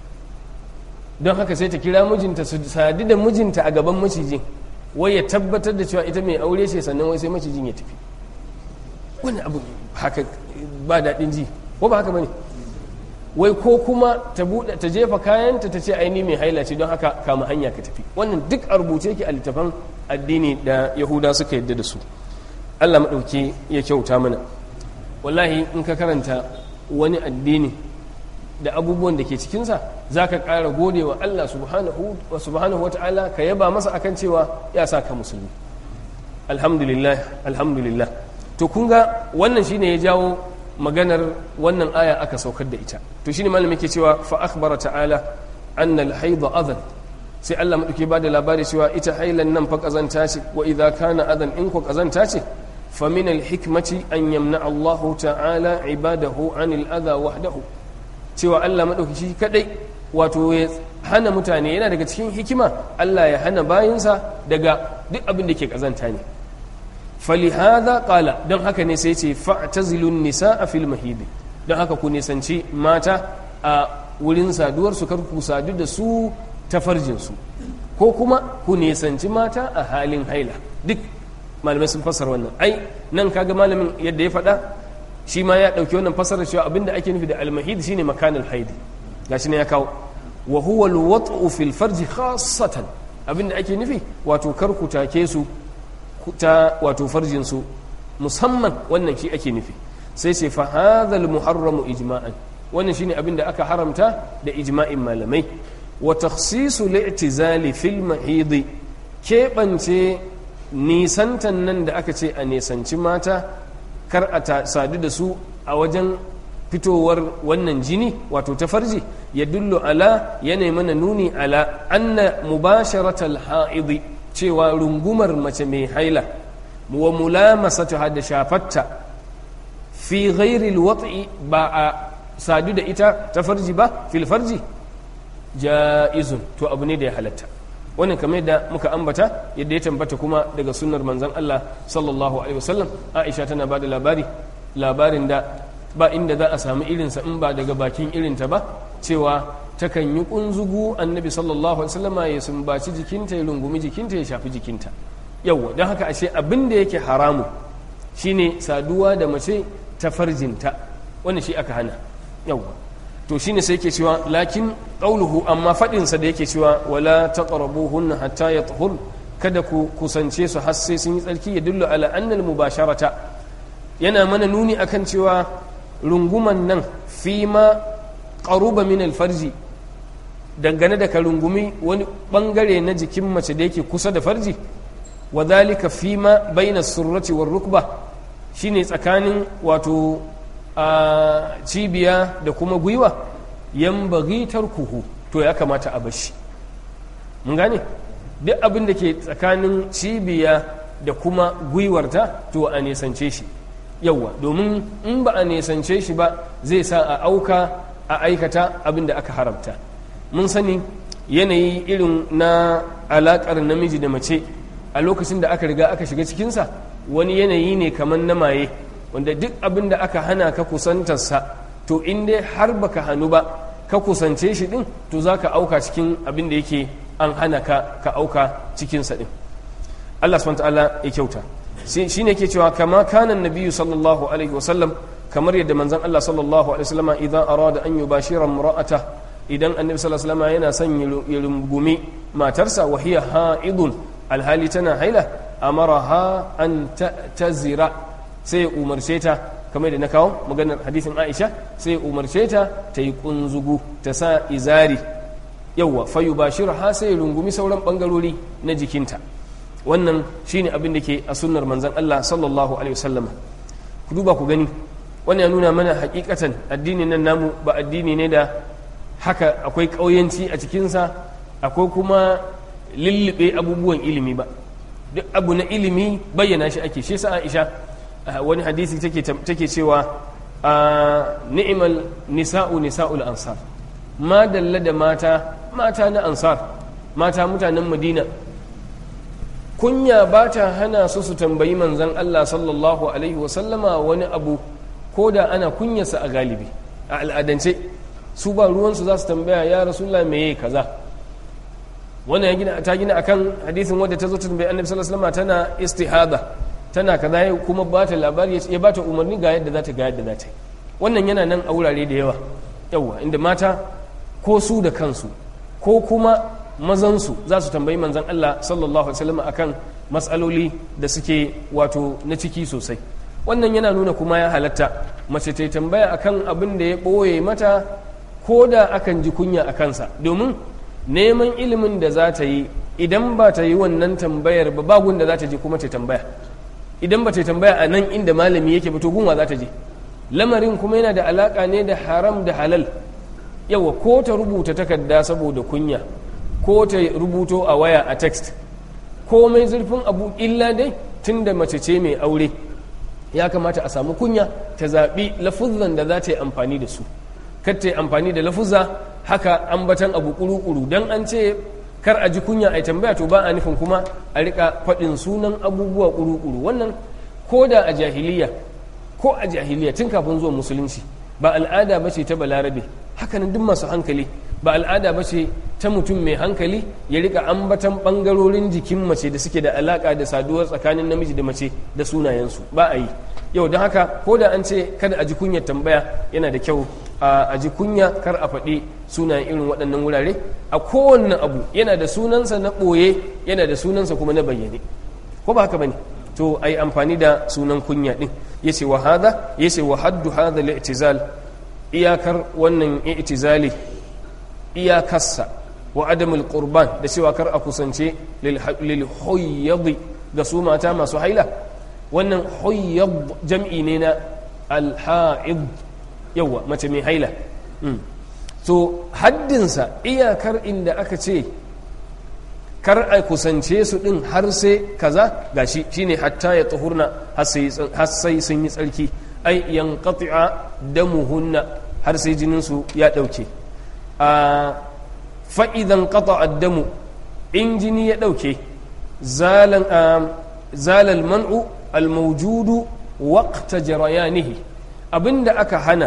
B: don haka sai ta kira mijinta su sadu da mijinta a gaban macijin wai ya tabbatar da cewa ita mai aure ce sannan wai sai macijin ya tafi wani abu haka ba daɗin ji ko ba haka bane wai ko kuma ta buɗe ta jefa kayanta ta ce aini mai haila ce don haka kama hanya ka tafi wannan duk a rubuce yake a littafan addini da yahuda suka yadda da su allah maɗauki ya kyauta mana wallahi in ka karanta wani addini da abubuwan da ke cikinsa za ka ƙara gode wa allah subhanahu wa ta'ala ka yaba masa akan cewa ya sa ka musulmi alhamdulillah alhamdulillah to kun ga wannan shine ya jawo maganar wannan aya aka saukar da ita to shine malami ke cewa fa akhbara ta'ala anna al-hayd adhan sai Allah madauke ba da labari cewa ita hailan nan fa kazanta ce wa idza kana adhan in ko kazanta ce fa min al-hikmati an yamna Allah ta'ala ibadahu anil adha wahdahu cewa Allah madauki shi kadai wato ya hana mutane yana daga cikin hikima Allah ya hana bayinsa daga duk abin da ke kazanta ne falihada kala don haka ne sai ce fa'tazilun nisa a fil mahidi don haka ku nisanci mata a wurin saduwar su ku sadu da su ta farjinsu ko kuma ku nisanci mata a halin haila duk malamai sun fasar wannan ai nan kaga malamin yadda ya faɗa shi ma ya ɗauki wannan fasarar cewa abinda ake nufi da almahid shine makanul haidi gashi ne ya kawo wa huwa alwat'u fil farji khassatan abinda ake nufi wato kar ku take su ta wato farjinsu musamman wannan shi ake nufi sai ce fa hadhal muharramu ijma'an wannan shine abin da aka haramta da ijma'in malamai wa takhsisu li'tizali fil mahidi keɓance nisantan nan da aka ce a nisanci mata kar a sadu da su a wajen fitowar wannan jini wato ta farji ya dullu ala yana mana nuni ala anna mubasharatal ha'idi cewa rungumar mace mai haila wa mulamasatuha da shafatta fi ghairi alwat'i ba a sadu da ita ta farji ba fil farji ja'izun to abu ne da ya halatta wannan kamar yadda muka ambata yadda ya tambata kuma daga sunnar manzon Allah sallallahu alaihi wasallam Aisha tana bada labari labarin da ba inda za a samu irinsa in ba daga bakin irinta ba cewa takan yi kunzugu annabi sallallahu alaihi wasallama ya sumbaci jikinta ya rungumi jikinta ya shafi jikinta yawwa don haka ashe abin da yake haramu shine saduwa da mace ta farjinta wani shi aka hana yawwa to shine sai yake cewa lakin qauluhu amma fadin sa da yake cewa wala taqrabuhunna hatta yatahur kada ku kusance su har sai sun yi tsarki ya dullu ala anna al mubasharata yana mana nuni akan cewa runguman nan fi ma qaruba min al farji dangane da ka rungumi wani bangare na jikin mace da yake kusa da farji wa dhalika fi ma bayna surrati war rukba shine tsakanin wato a cibiya da kuma gwiwa yan bagitar kuhu to ya kamata a bashi mun gane duk abin da ke tsakanin cibiya da kuma gwiwarta to a nesance shi yauwa domin in ba a nesance shi ba zai sa a auka a aikata abin da aka haramta mun sani yanayi irin na alakar namiji da mace a lokacin da aka riga aka shiga cikinsa wani yanayi ne kamar na maye wanda duk abin da aka hana ka kusantarsa to in dai har baka hannu ba ka kusance shi din to za ka auka cikin abin da yake an hana ka ka auka cikinsa din Allah subhanahu ta'ala ya kyauta shi ne ke cewa kama kanan nabiyyu sallallahu alaihi wasallam kamar yadda manzon Allah sallallahu alaihi wasallam idan arada an yubashira imra'ata idan annabi sallallahu alaihi wasallam yana son ya rungumi matarsa wa hiya ha'idun alhali tana haila amaraha an tazira sai ya umarce ta kamar da na kawo maganar hadisin aisha sai ya umarce ta ta yi kunzugu ta sa izari yauwa fayu ba ha sai ya rungumi sauran bangarori na jikinta wannan shine abin da ke a sunnar manzan Allah sallallahu alaihi wasallam ku duba ku gani wannan ya nuna mana hakikatan addinin nan namu ba addini ne da haka akwai ƙauyanci a cikinsa akwai kuma lullube abubuwan ilimi ba duk abu na ilimi bayyana shi ake shi sa aisha wani hadisi take cewa ni'imal nisa'u nisa'ul ansar ma dalla da mata mata na ansar mata mutanen madina kunya ba ta hana su su tambayi manzan Allah sallallahu alaihi wasallama wani abu ko da ana kunyarsa a galibi a al'adance su ba ruwansu za su tambaya ya rasulullah meye kaza wannan ya gina ta gina akan hadisin wadda ta zo ta tambayi annabi sallallahu alaihi wasallam tana istihada tana kaza ya kuma ba ta labari ya ba ta umarni ga yadda za ta ga yadda za ta yi wannan yana nan a wurare da yawa yawa inda mata ko su da kansu ko kuma mazansu za su tambayi manzan Allah sallallahu alaihi wasallam akan matsaloli da suke wato na ciki sosai wannan yana nuna kuma ya halatta mace ta tambaya akan abin da ya ɓoye mata ko da akan ji kunya a kansa domin neman ilimin da za ta yi idan ba ta yi wannan tambayar ba bagun da za ta je kuma ta tambaya idan ba ta tambaya a nan inda malami yake ba to gunwa za ta je lamarin kuma yana da alaka ne da haram da halal yawa ko ta rubuta takarda saboda kunya ko ta rubuto a waya a text komai zurfin abu illa dai tun da mace ce mai aure ya kamata a samu kunya ta zaɓi lafuzan da za ta yi amfani da su kar ta yi amfani da lafuzza haka ambatan abu kuru-kuru don an ce kar a ji kunya a tambaya to ba a nufin kuma a rika faɗin sunan abubuwa kuru-kuru wannan ko da a jahiliya ko a jahiliya tun kafin zuwa musulunci ba al'ada ba ce ta balarabe hakanan duk masu hankali ba al'ada ba ce ta mutum mai hankali ya rika ambatan bangarorin jikin mace da suke da alaka da saduwar tsakanin namiji da mace da sunayensu ba a yi yau don haka ko da an ce kada a ji kunyar tambaya yana da kyau a ji kunya kar a faɗi sunayen irin waɗannan wurare a kowanne abu yana da sunansa na ɓoye yana da sunansa kuma na bayyane ko ba haka bane to ai amfani da sunan kunya din yace wa hada yace wa haddu hada li'tizal iyakar wannan i'tizali iyakarsa wa adamul qurban da cewa kar a kusance lil huyyadi ga su mata masu haila wannan huyyad jam'i ne na al-ha'id yawa mace mai haila to haddinsa iyakar inda aka ce kar a kusance su din har sai kaza gashi shine hatta ya tuhurna har sai sun yi tsarki ai yanqati'a damuhunna har sai jinin su ya dauke a fa idan qata damu in jini ya dauke zalan zalal man'u al mawjudu waqta jarayanihi abinda aka hana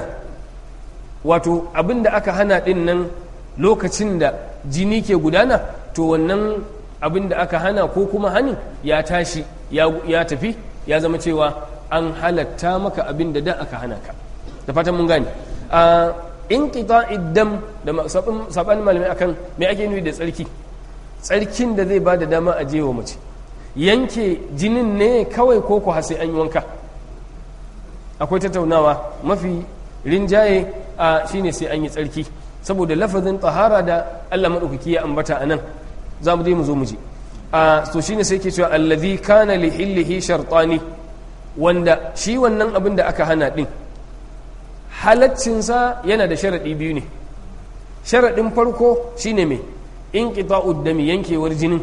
B: wato abinda aka hana din nan lokacin da jini ke gudana to wannan abinda aka hana ko kuma hanin ya tashi ya tafi ya zama cewa an halatta maka abinda da aka hana ka da fatan mun gane a inqita'id dam da saban malamai akan me ake nufi da tsarki tsarkin da zai ba da dama a jewa mace yanke jinin ne kawai ko ku sai an yi wanka akwai tattaunawa mafi rinjaye a shine sai an yi tsarki saboda lafazin tahara da Allah maɗaukaki ya ambata a nan za mu dai mu zo mu ji a to shine sai ke cewa allazi kana li hillihi shartani wanda shi wannan abin da aka hana din halaccinsa yana da sharaɗi biyu ne sharaɗin farko shine mai in dami yankewar jinin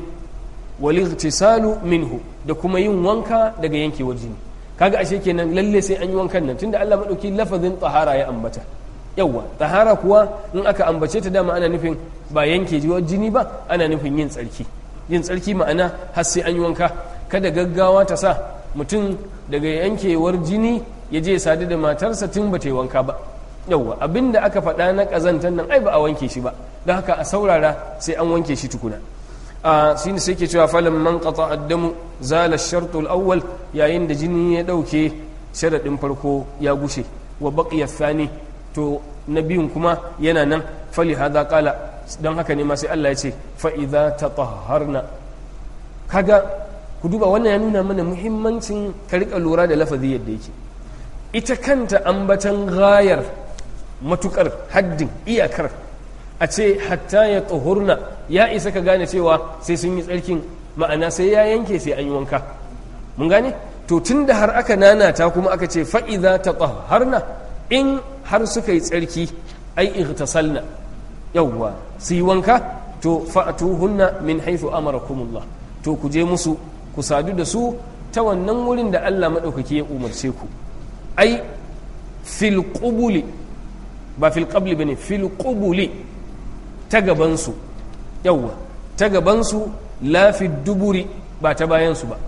B: wal minhu da kuma yin wanka daga yankewar jini kaga ashe kenan lalle sai an yi wankan nan tunda Allah madauki lafazin tahara ya ambata yawa tahara kuwa in aka ambace ta dama ana nufin ba yanke jiwar jini ba ana nufin yin tsarki yin tsarki ma'ana har sai an yi wanka kada gaggawa ta sa mutum daga yankewar jini ya je sadu da matarsa tun ba ta yi wanka ba yauwa abinda aka faɗa na ƙazantar nan ai ba a wanke shi ba don haka a saurara sai an wanke shi tukuna a shi ne sai ke cewa falin man qata addamu zala shartul awwal yayin da jini ya ɗauke sharaɗin farko ya gushe wa baqiya thani to na biyun kuma yana nan fali hadha qala don haka ne ma sai Allah ya ce fa idza tatahharna kaga ku duba wannan ya nuna mana muhimmancin ka rika lura da lafazi yadda yake ita kanta ambatan gayar matukar haddin iyakar a ce hatta ya tsohurna ya isa ka gane cewa sai sun yi tsarkin ma'ana sai ya yanke sai an yi wanka mun gane to tun da har aka nanata kuma aka ce fa'iza ta tsoharna in har suka yi tsarki ai ihtasalna yawwa su yi wanka to fa'atuhunna min haifu amarakumullah to ku je musu ku sadu da su ta wannan wurin da Allah maɗaukaki ya umarce ku ai fil qubuli ba fil qabli bane fil qubuli ta gabansu yawwa ta gabansu la fi duburi ba ta bayansu ba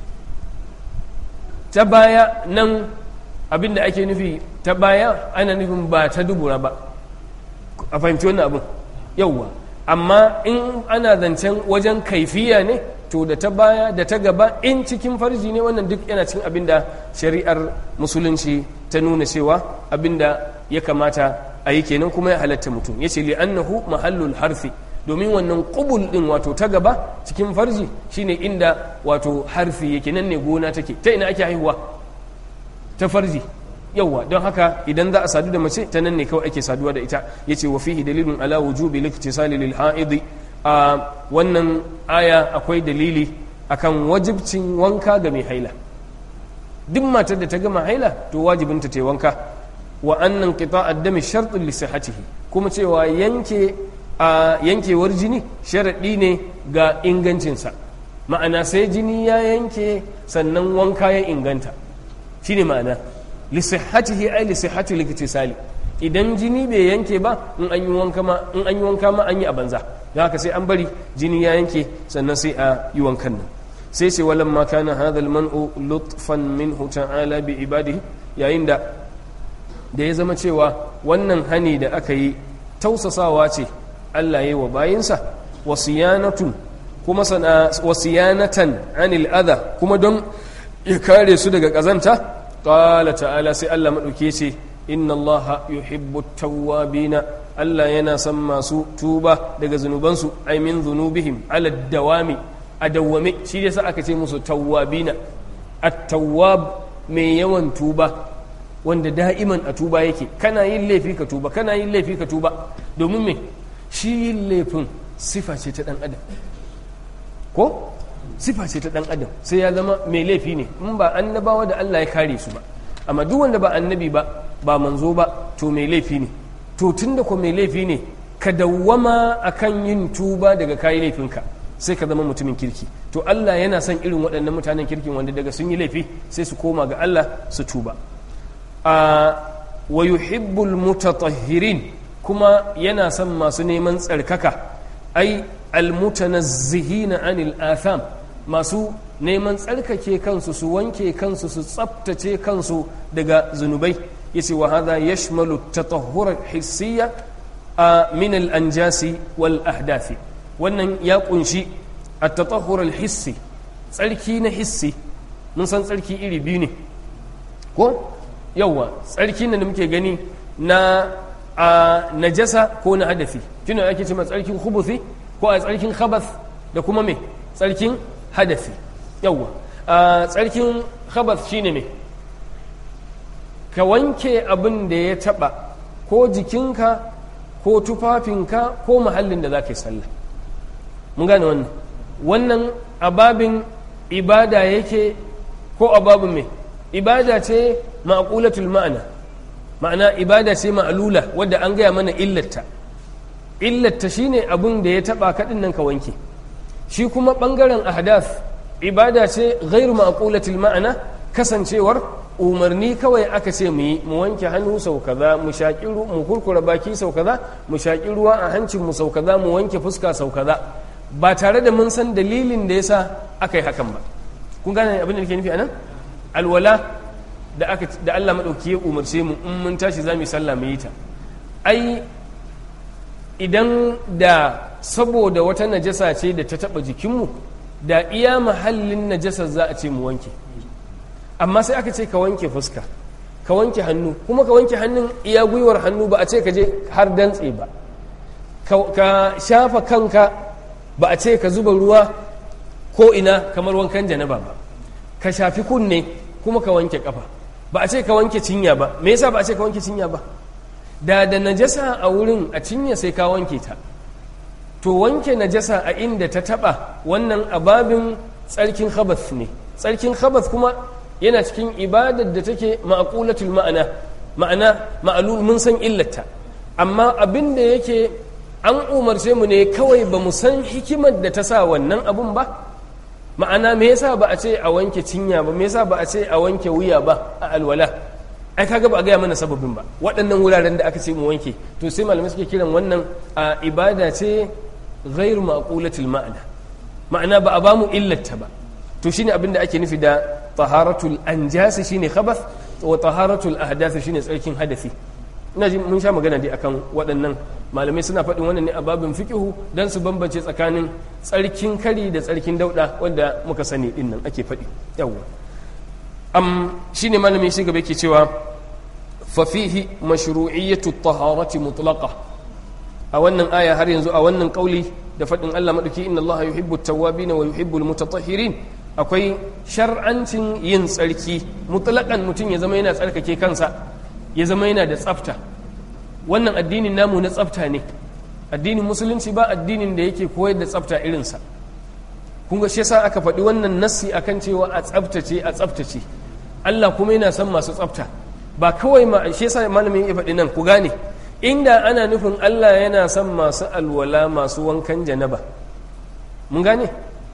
B: ta baya nan abinda ake nufi ta baya ana nufin ba ta dubura ba a fahimci wannan abin yawwa amma in ana zancen wajen kaifiya ne to da ta baya da ta gaba in cikin farji ne wannan duk yana cin abin da shari'ar musulunci ta nuna cewa abin da ya kamata a yi kenan kuma ya halatta mutum ya ce li'annahu mahallul harfi domin wannan kubul din wato ta gaba cikin farji shine inda wato harfi yake nan ne gona take ta ina ake haihuwa ta farji yauwa don haka idan za a sadu da mace ta nan ne kawai ake saduwa da ita yace wa fihi dalilun ala wujubi liktisali lil haidi a wannan aya akwai dalili akan wajibcin wanka ga mai haila duk matar da ta gama haila to wajibinta ta wanka wa annan qita ad-dami shartun li sihhatihi kuma cewa yanke a yankewar jini sharadi ne ga ingancinsa ma'ana sai jini ya yanke sannan wanka ya inganta shine ma'ana li sihhatihi ay li sihhati liktisali idan jini bai yanke ba in an yi wanka ma in an yi wanka ma an yi a banza don haka sai an bari jini ya yanke sannan sai a yi wankan nan sai ce walan ma kana hadha al-man'u lutfan minhu ta'ala bi ibadihi yayin da da ya zama cewa wannan hani da aka yi tausasawa ce Allah ya yi wa bayinsa wasiyanatun kuma sana wasiyanatan anil adha kuma don ya kare su daga kazanta qala ta'ala sai Allah madauke ce inna Allah yuhibbu tawwabina Allah yana son masu tuba daga zunubansu ai min zunubihim ala dawami a dawwame shi yasa aka ce musu tawwabina at-tawwab mai yawan tuba wanda da'iman a tuba yake kana yin laifi ka tuba kana yin laifi ka tuba domin me shi yin laifin sifa ce ta dan adam ko sifa ce ta dan adam sai ya zama mai laifi ne in ba annabawa da Allah ya kare su ba amma duk wanda ba annabi ba ba manzo ba to mai laifi ne to tunda ko mai laifi ne ka dawwama akan yin tuba daga kayi laifinka sai ka zama mutumin kirki to Allah yana son irin waɗannan mutanen kirkin wanda daga sun yi laifi sai su koma ga Allah su tuba a wa yuhibbul mutatahhirin kuma yana son masu neman tsarkaka ai almutanazzihina anil atham masu neman tsarkake kansu su wanke kansu su tsaftace kansu daga zunubai yace wa hadha yashmalu at-tatahhur hissiyya min al-anjasi wal ahdathi wannan ya kunshi at-tatahhur al-hissi tsarki na hissi mun san tsarki iri biyu ne ko yawa tsarki da muke gani na a najasa ko na hadafi tuna ake cewa tsarkin khubuthi ko a tsarkin khabath da kuma me tsarkin hadafi yawa a tsarkin khabath shine me ka wanke abin da ya taba ko jikinka ko tufafinka ko mahallin da za ka yi sallah mun gane wannan wannan ababin ibada yake ko ababin me ibada ce ma'qulatul ma'ana ma'ana ibada ce ma'alula wadda an gaya mana illarta illarta shine abin da ya taba kaɗin nan ka wanke shi kuma ɓangaren ahdath ibada ce ghairu ma'qulatul ma'ana kasancewar umarni kawai aka ce mu yi mu wanke hannu sau kaza mu shaƙi mu kurkura baki sau kaza mu shaƙi ruwa a hancin mu sau kaza mu wanke fuska sau kaza ba tare da mun san dalilin da yasa aka yi hakan ba kun gane abin da nake nufi anan alwala da aka da Allah madauki ya umarce mu in mun tashi zamu sallah mu yi ta ai idan da saboda wata najasa ce da ta taba jikinmu da iya mahallin najasar za a ce mu wanke amma sai aka ce ka wanke fuska ka wanke hannu kuma ka wanke hannun iya gwiwar hannu ba a ce ka je har dantse ba ka shafa kanka ba a ce ka zuba ruwa ko ina kamar wankan janaba ba ka shafi kunne kuma ka wanke kafa ba a ce ka wanke cinya ba me yasa ba a ce ka wanke cinya ba da da najasa a wurin a cinya sai ka wanke ta to wanke najasa a inda ta taba wannan ababin tsarkin khabath ne tsarkin khabath kuma yana cikin ibadar da take ma'qulatul ma'ana ma'ana ma'lul mun san illata amma abin da yake an umarce mu ne kawai ba mu san hikimar da ta sa wannan abun ba ma'ana me yasa ba a ce a wanke cinya ba me yasa ba a ce a wanke wuya ba a alwala ai kaga ba a gaya mana sababin ba waɗannan wuraren da aka ce mu wanke to sai malamai suke kiran wannan a ibada ce ghairu maqulatil ma'ana ma'ana ba a ba mu illata ba to shine abin da ake nufi da taharatul anjas shine khabath wa taharatul ahdath shine tsarkin hadasi ina ji mun sha magana dai akan waɗannan malamai suna faɗin wannan ne a babin fiqihu dan su bambance tsakanin tsarkin kari da tsarkin dauda wanda muka sani din nan ake faɗi yawwa am shine malami shi gaba yake cewa fa fihi mashru'iyyatu taharati mutlaqa a wannan aya har yanzu a wannan kauli da faɗin Allah madauki inna Allah yuhibbu at-tawwabin wa yuhibbu al-mutatahhirin akwai shar'ancin yin tsarki mutlaqan mutum ya zama yana tsarkake kansa ya zama yana da tsafta wannan addinin namu na tsafta ne addinin musulunci ba addinin da yake koyar da tsafta irinsa kun ga shi yasa aka faɗi wannan nassi akan cewa a tsaftace a tsaftace Allah kuma yana son masu tsafta ba kawai ma shi yasa malamin ya faɗi nan ku gane inda ana nufin Allah yana son masu alwala masu wankan janaba mun gane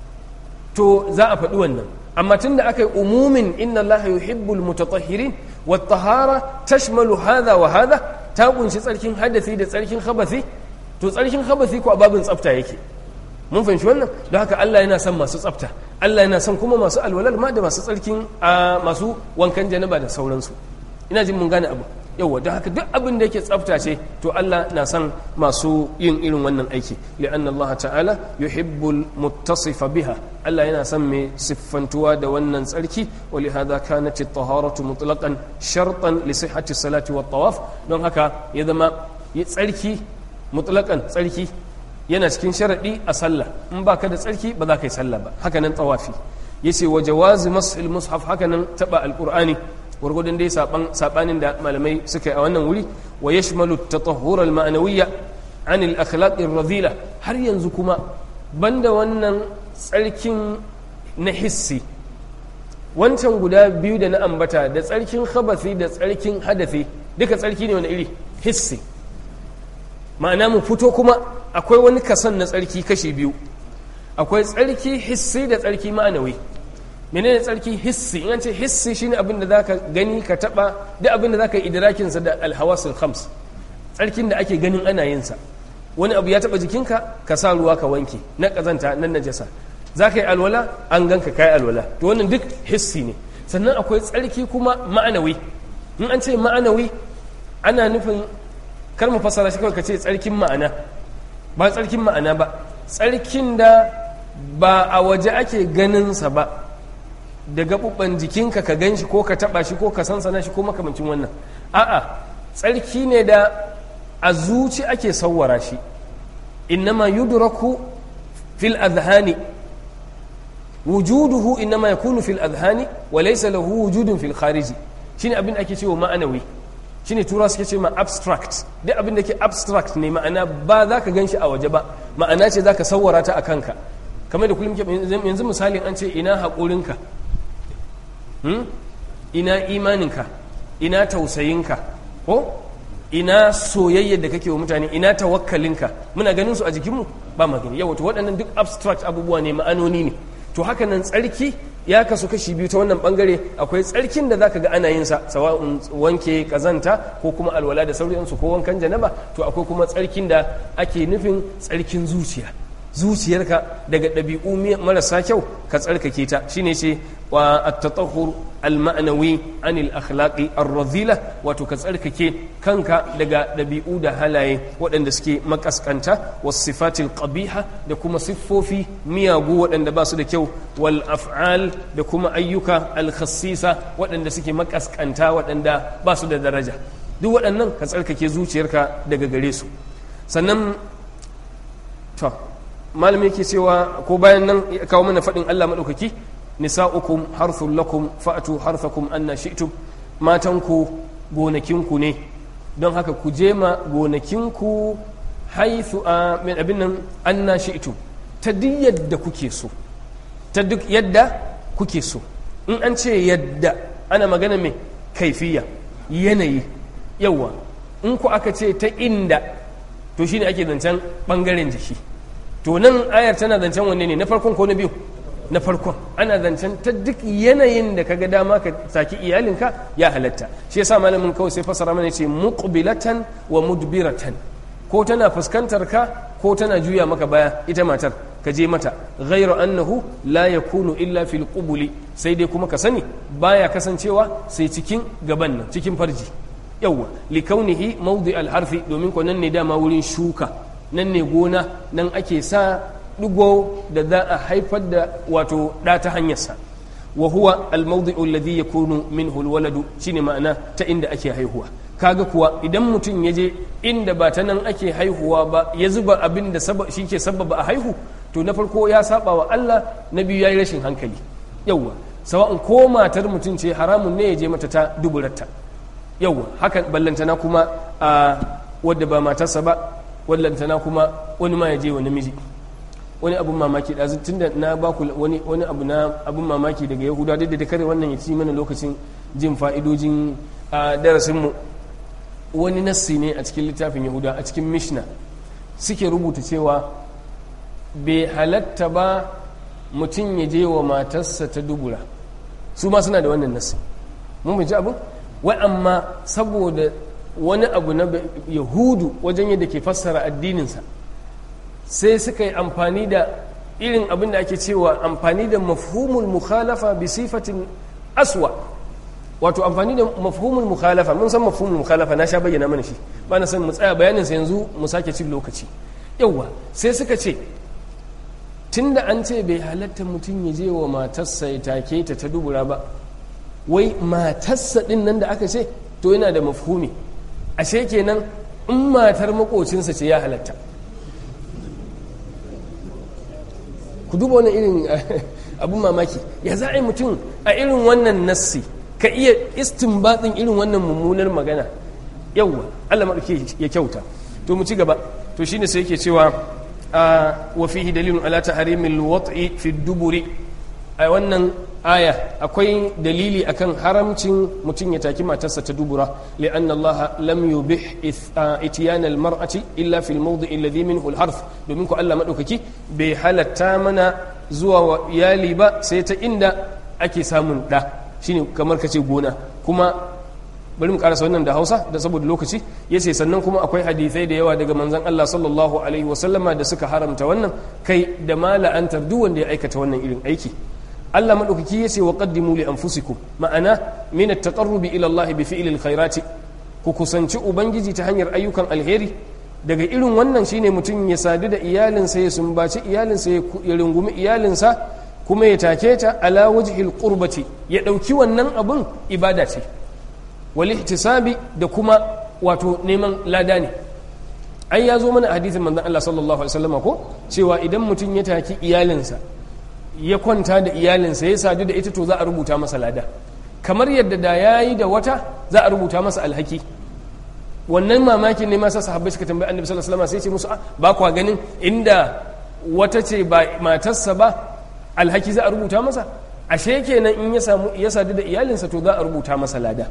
B: to za a faɗi wannan amma tun da aka yi umumin inna Allah yuhibbul mutatahhirin wa tahara tashmalu hadha wa hadha ta kunshi tsarkin hadasi da tsarkin khabasi to tsarkin khabasi ko a babin tsafta yake mun fahimci wannan don haka Allah yana son masu tsafta Allah yana son kuma masu alwalal ma da masu tsarkin masu wankan janaba da sauransu ina jin mun gane abu yauwa don haka duk abin da yake tsafta ce to Allah na son masu yin irin wannan aiki li'anna Allah ta'ala yuhibbul muttasifa biha Allah yana son mai siffantuwa da wannan tsarki wa li hadha kanat at-taharatu mutlaqan shartan li sihhati salati wat tawaf don haka ya zama tsarki mutlaqan tsarki yana cikin sharadi a sallah in baka da tsarki ba za ka yi sallah ba haka nan tawafi yace wa jawazi mas'il mushaf haka nan taba alqur'ani gwargwadon dai sabanin da malamai suka yi a wannan wuri wa ya shimalu ta tsohurar ma'anawiyya an akhlaqir radila har yanzu kuma banda wannan tsarkin na hissi wancan guda biyu da na ambata da tsarkin khabasi da tsarkin hadafi duka tsarki ne wani iri hissi ma'ana mu fito kuma akwai wani kasan na tsarki kashi biyu akwai tsarki hissi da tsarki ma'anawi menene tsarki hissi in an ce hissi shine abin da zaka gani ka taba duk abin da zaka yi idrakin sa da alhawasul khams tsarkin da ake ganin ana yin sa wani abu ya taba jikinka ka sa ruwa ka wanke na kazanta nan najasa zaka yi alwala an ganka kai alwala to wannan duk hissi ne sannan akwai tsarki kuma ma'anawi in an ce ma'anawi ana nufin kar mu fassara shi kawai ka ce tsarkin ma'ana ba tsarkin ma'ana ba tsarkin da ba a waje ake ganinsa ba da gaɓuɓɓan jikinka ka gan shi ko ka taɓa shi ko ka sansana shi ko makamancin wannan a'a tsarki ne da a zuci ake sawwara shi innama yudraku fil adhani wujuduhu innama yakunu fil adhani wa laysa lahu wujudun fil khariji shine abin da ake cewa ma'anawi shine tura suke ce ma abstract duk abin da ke abstract ne ma'ana ba za ka gan shi a waje ba ma'ana ce za ka sawwara ta a kanka kamar da kullum ke yanzu misalin an ce ina haƙurinka ina imaninka ina tausayinka ko ina soyayyar da kake wa mutane ina tawakkalinka muna ganin su a jikinmu ba magani yawa to waɗannan duk abstract abubuwa ne ma'anoni ne to haka nan tsarki ya kasu kashi biyu ta wannan bangare akwai tsarkin da zaka ga ana yin sa sawa'un wanke kazanta ko kuma alwala da sauransu ko wankan janaba to akwai kuma tsarkin da ake nufin tsarkin zuciya zuciyarka daga ɗabi'u marasa kyau ka tsarkake ta shine ce wa at-tatahhur al-ma'nawi anil akhlaqi ar-radhila wato ka tsarkake kanka daga ɗabi'u da halaye waɗanda suke makaskanta was sifatil qabiha da kuma siffofi miyagu waɗanda ba su da kyau wal af'al da kuma ayyuka al-khassisa waɗanda suke makaskanta waɗanda ba su da daraja duk waɗannan ka tsarkake zuciyarka daga gare su sannan to malami yake cewa ko bayan nan ya kawo mana faɗin Allah maɗaukaki nisa'ukum harthun lakum fa'atu harthakum anna shi'tum matanku gonakinku ne don haka ku je ma gonakinku haithu a min abin nan anna shi'tum ta duk yadda kuke so ta duk yadda kuke so in an ce yadda ana magana mai kaifiya yanayi yawa in ku aka ce ta inda to shine ake zancen bangaren jiki to nan ayar tana zancen wanne ne na farkon ko na biyu na farkon ana zancen ta duk yanayin da kaga dama ka saki iyalinka ya halatta shi yasa malamin kawai sai fasara mana ce muqbilatan wa mudbiratan ko tana fuskantar ka ko tana juya maka baya ita matar ka je mata ghairu annahu la yakunu illa fil qubuli sai dai kuma ka sani baya kasancewa sai cikin gaban nan cikin farji yawwa likaunihi mawdi al harfi domin ko nan ne dama wurin shuka nan ne gona nan ake sa digo da za a haifar da wato ɗa ta hanyarsa wa huwa almawdi'u alladhi yakunu minhu alwaladu shine ma'ana ta inda ake haihuwa kaga kuwa idan mutum ya je inda ba ta nan ake haihuwa ba ya zuba abin da shi ke sababa a haihu to na farko ya saba wa Allah na biyu ya yi rashin hankali yawwa sawa'un ko matar mutum ce haramun ne ya je mata ta duburarta yawwa haka ballantana kuma a wadda ba matarsa ba wallantana kuma wani ma ya je wa namiji wani abun mamaki ɗazu tun da na baku wani wani abu na abun mamaki daga yahuda duk da kare wannan ya ci mana lokacin jin fa'idojin a darasinmu wani nassi ne a cikin littafin yahuda a cikin mishna suke rubuta cewa bai halatta ba mutum ya je wa matarsa ta dubura su ma suna da wannan nassi mun ji abin wai amma saboda wani abu na yahudu wajen yadda ke fassara addininsa sai suka yi amfani da irin abin da ake cewa amfani da mafhumul mukhalafa bi sifatin aswa wato amfani da mafhumul mukhalafa mun san mafhumul mukhalafa na sha bayyana mana shi ba na san mu tsaya bayanin sa yanzu mu sake cin lokaci yawa sai suka ce tunda an ce bai halatta mutum ya je wa matarsa ya take ta ta dubura ba wai matarsa din nan da aka ce to yana da mafhumi ashe kenan in matar makocinsa ce ya halatta ku duba wani irin abin mamaki ya za a yi mutum a irin wannan nassi ka iya istinbatin irin wannan mummunar magana yawwa Allah maɗauki ya kyauta to mu ci gaba to shine sai yake cewa wa fihi dalilun ala tahrimil wat'i fi duburi a wannan aya akwai dalili akan haramcin mutum ya taki matarsa ta dubura li'anna Allah lam yubih itiyan al-mar'ati illa fil mawdi' alladhi minhu al-harf domin ko Allah madaukaki bai halatta mana zuwa wa iyali ba sai ta inda ake samun da shine kamar kace gona kuma bari mu karasa wannan da Hausa da saboda lokaci yace sannan kuma akwai hadisai da yawa daga manzon Allah sallallahu alaihi wasallama da suka haramta wannan kai da ma la'antar duk wanda ya aikata wannan irin aiki Allah madaukaki yace wa qaddimu li anfusikum ma'ana min at-taqarrubi ila Allah bi fi'li al-khairati ku kusanci ubangiji ta hanyar ayyukan alheri daga irin wannan shine mutum ya sadu da iyalinsa ya sumbaci iyalinsa ya rungumi iyalinsa kuma ya take ta ala wajhil qurbati ya dauki wannan abun ibada ce wal ihtisabi da kuma wato neman lada ne ai ya zo mana hadisin manzon Allah sallallahu alaihi wasallam ko cewa idan mutum ya taki iyalinsa ya kwanta da iyalinsa ya sadu da ita to za a rubuta masa lada kamar yadda da yayi da wata za a rubuta masa alhaki wannan mamakin ne masa sahabbai suka tambayi annabi sallallahu alaihi wasallam sai ce musu ba kwa ganin inda wata ce ba matarsa ba alhaki za a rubuta masa ashe kenan in ya samu ya sadu da iyalinsa to za a rubuta masa lada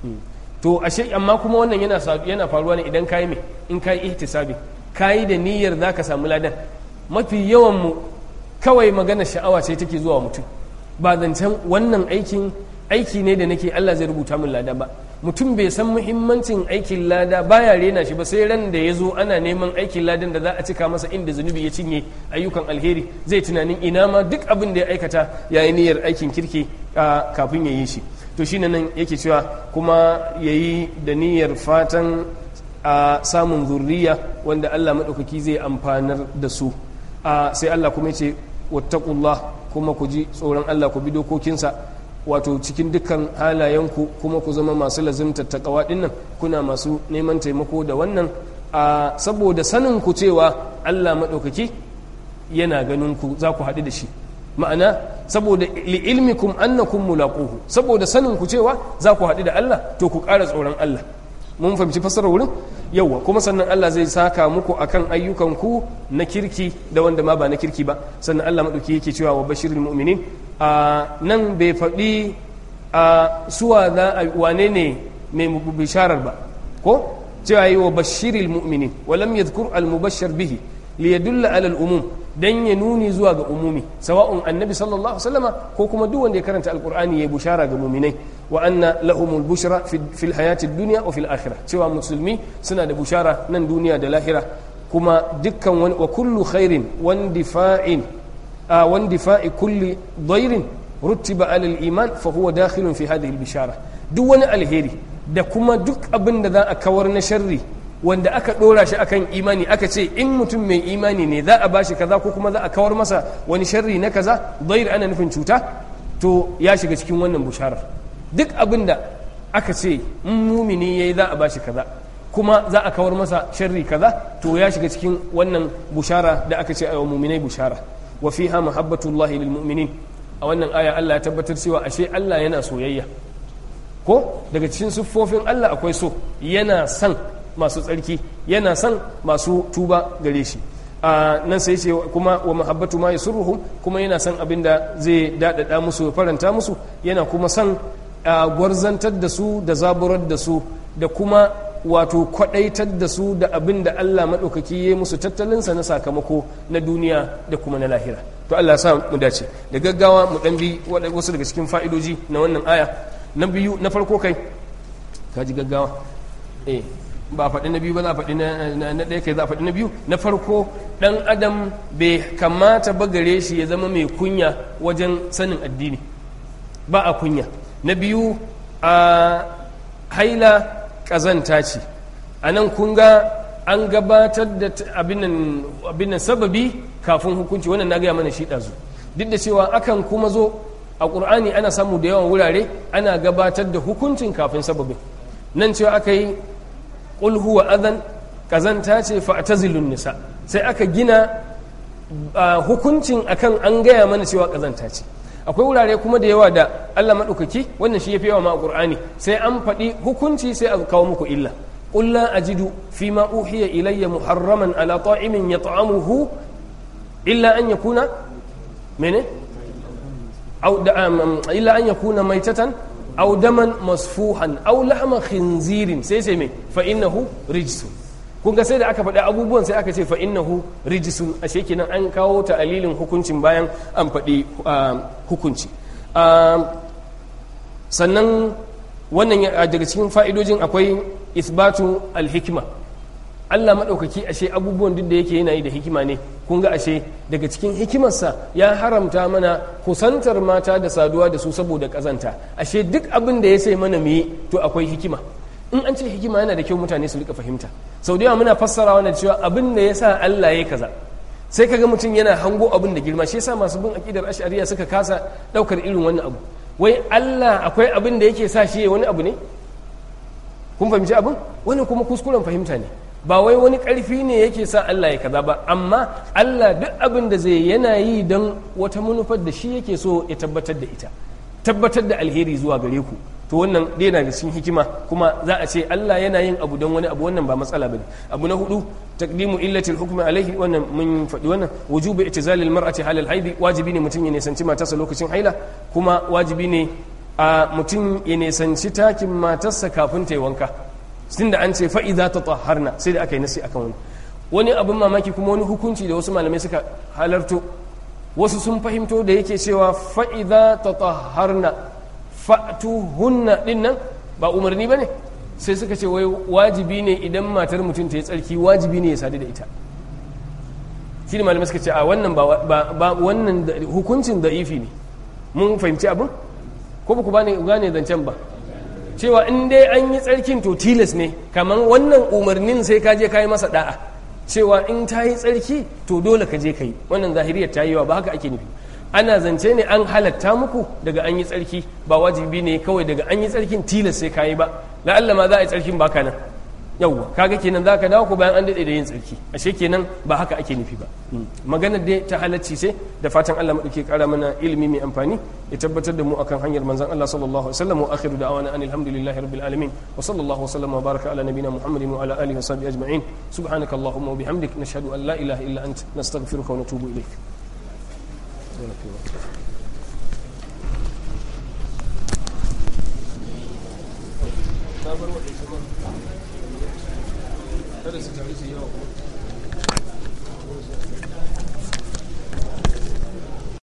B: to ashe amma kuma wannan yana yana faruwa ne idan kai me in kai ihtisabi kai da niyyar zaka samu ladan mafi yawan mu kawai magana sha'awa ce take zuwa mutum ba zancen wannan aikin aiki ne da nake Allah zai rubuta min lada ba mutum bai san muhimmancin aikin lada baya rena shi ba sai ran da ya zo ana neman aikin ladan da za a cika masa inda zunubi ya cinye ayyukan alheri zai tunanin ina ma duk abin da ya aikata ya yi niyyar aikin kirki kafin ya yi shi to shine nan yake cewa kuma ya yi da niyyar fatan a samun zurriya wanda Allah maɗaukaki zai amfanar da su sai Allah kuma ya ce wattaqullah kuma ku ji tsoron Allah ku bi dokokinsa wato cikin dukkan halayenku kuma ku zama masu lazimtar takawa dinnan kuna masu neman taimako da wannan a saboda sanin ku cewa Allah maɗaukaki yana ganin ku za ku haɗu da shi ma'ana saboda li'ilmikum annakum mulaquhu saboda sanin ku cewa za ku haɗu da Allah to ku ƙara tsoron Allah mun fahimci fassarar wurin yauwa kuma sannan Allah zai saka muku akan ayyukanku na kirki da wanda ma ba na kirki ba sannan Allah maɗauki yake cewa wa bashirul mu'minin a nan bai faɗi a suwa za a wane ne mai bisharar ba ko cewa yi wa bashirul mu'minin wa lam yadhkur al mubashshar bihi li yadulla ala al umum dan ya nuni zuwa ga umumi sawa'un annabi sallallahu alaihi wasallama ko kuma duk wanda ya karanta alqur'ani ya bushara ga mu'minai wa anna lahumul bushra fil hayati dunya wa fil akhirah cewa musulmi suna da bushara nan duniya da lahira kuma dukkan wani wa kullu khairin wandifa'in wandifa'i kulli dhairin rutiba ala al iman fa huwa dakhilun fi hadhihi al bishara duk wani alheri da kuma duk abin da za a kawar na sharri wanda aka dora shi akan imani aka ce in mutum mai imani ne za a bashi kaza ko kuma za a kawar masa wani sharri na kaza dair ana nufin cuta to ya shiga cikin wannan busharar duk abin da aka ce in mumini yayi za a bashi kaza kuma za a kawar masa sharri kaza to ya shiga cikin wannan bushara da aka ce ayo muminai bushara wa fiha mahabbatullahi lil mu'minin a wannan aya Allah ya tabbatar cewa ashe Allah yana soyayya ko daga cikin siffofin Allah akwai so yana son masu tsarki yana son masu tuba gare shi a nan sai ce kuma wa mahabbatu ma yasurruhum kuma yana son abin da zai dadada musu faranta musu yana kuma son gwarzantar da su da zaburar da su da kuma wato kwadaitar da su da abin da Allah maɗaukaki ya musu tattalinsa na sakamako na duniya da kuma na lahira to Allah ya sa mu dace da gaggawa mu dan bi wasu daga cikin fa'idoji na wannan aya na biyu na farko kai ka ji gaggawa eh ba a faɗi na biyu ba za a faɗi na ɗaya kai za a faɗi na biyu na farko ɗan adam bai kamata ba gare shi ya zama mai kunya wajen sanin addini ba a kunya na biyu a haila ƙazanta ce a nan kun ga an gabatar da abin nan sababi kafin hukunci wannan na gaya mana shi ɗazu duk da cewa akan kuma zo a ƙur'ani ana samu da yawan wurare ana gabatar da hukuncin kafin sababin nan cewa aka yi qul huwa adhan kazanta ce fa'tazilun nisa sai aka gina hukuncin akan an gaya mana cewa kazanta ce akwai wurare kuma da yawa da Allah madaukaki wannan shi yafi yawa ma Qur'ani sai an faɗi hukunci sai a kawo muku illa qul la ajidu fima uhiya ilayya muharraman ala ta'imin yat'amuhu illa an yakuna mene aw illa an yakuna maitatan aw daman masfuhan aw lahma khinzirin sai sai mai fa innahu rijsun kun ga sai da aka faɗi abubuwan sai aka ce fa innahu rijsun ashe kenan an kawo ta alilin hukuncin bayan an faɗi hukunci sannan wannan daga cikin fa'idojin akwai isbatu alhikima Allah maɗaukaki ashe abubuwan duk da yake yana yi da hikima ne kun ga ashe daga cikin hikimarsa ya haramta mana kusantar mata da saduwa da su saboda ƙazanta ashe duk abin da ya sai mana mu yi to akwai hikima in an ce hikima yana da kyau mutane su rika fahimta sau da yawa muna fassara wannan cewa abin da ya sa Allah ya kaza sai kaga mutum yana hango abin da girma shi yasa masu bin akidar ash'ariya suka kasa daukar irin wannan abu wai Allah akwai abin da yake sa shi wani abu ne kun fahimci abin wani kuma kuskuren fahimta ne ba wai wani ƙarfi ne yake sa Allah ya kaza ba amma Allah duk abin da zai yana yi don wata manufar da shi yake so ya tabbatar da ita tabbatar da alheri zuwa gare ku to wannan dai na da cikin hikima kuma za a ce Allah yana yin abu don wani abu wannan ba matsala bane abu na hudu taqdimu illatil hukmi alaihi wannan mun faɗi wannan wujubu itizalil mar'ati halal haidi wajibi ne mutum ya nisanci matarsa lokacin haila kuma wajibi ne a mutum ya nisanci takin matarsa kafin ta yi wanka tunda an ce fa'iza ta taharna sai da aka yi nasi akan wani wani abin mamaki kuma wani hukunci da wasu malamai suka halarto wasu sun fahimto da yake cewa fa'iza ta taharna fa'tuhunna din nan ba umarni ba ne sai suka ce wai wajibi ne idan matar mutum ta yi tsarki wajibi ne ya sadu da ita shi ne malamai suka ce a wannan ba wannan hukuncin da ifi ne mun fahimci abin ko ba ku gane zancen ba cewa in dai an yi tsarkin to tilas ne kamar wannan umarnin sai ka je ka yi masa da'a cewa in ta yi tsarki to dole ka je ka yi wannan zahiriyar ta yi wa ba haka ake nufi ana zance ne an halatta muku daga an yi tsarki ba wajibi ne kawai daga an yi tsarkin tilas sai ka yi ba la'alla ma za a yi tsarkin baka nan yauwa kaga kenan za ka dawo ko bayan an daɗe da yin tsarki ashe kenan ba haka ake nufi ba maganar dai ta halacci sai da fatan Allah maɗauke ƙara mana ilimi mai amfani ya tabbatar da mu akan hanyar manzon Allah sallallahu alaihi wasallam wa akhiru da'wana anil hamdulillahi rabbil alamin wa sallallahu wasallam wa baraka ala nabina muhammadin wa ala alihi wa sahbihi ajma'in subhanaka allahumma wa bihamdik nashhadu an la ilaha illa ant nastaghfiruka wa natubu ilayk kada su tare su yawa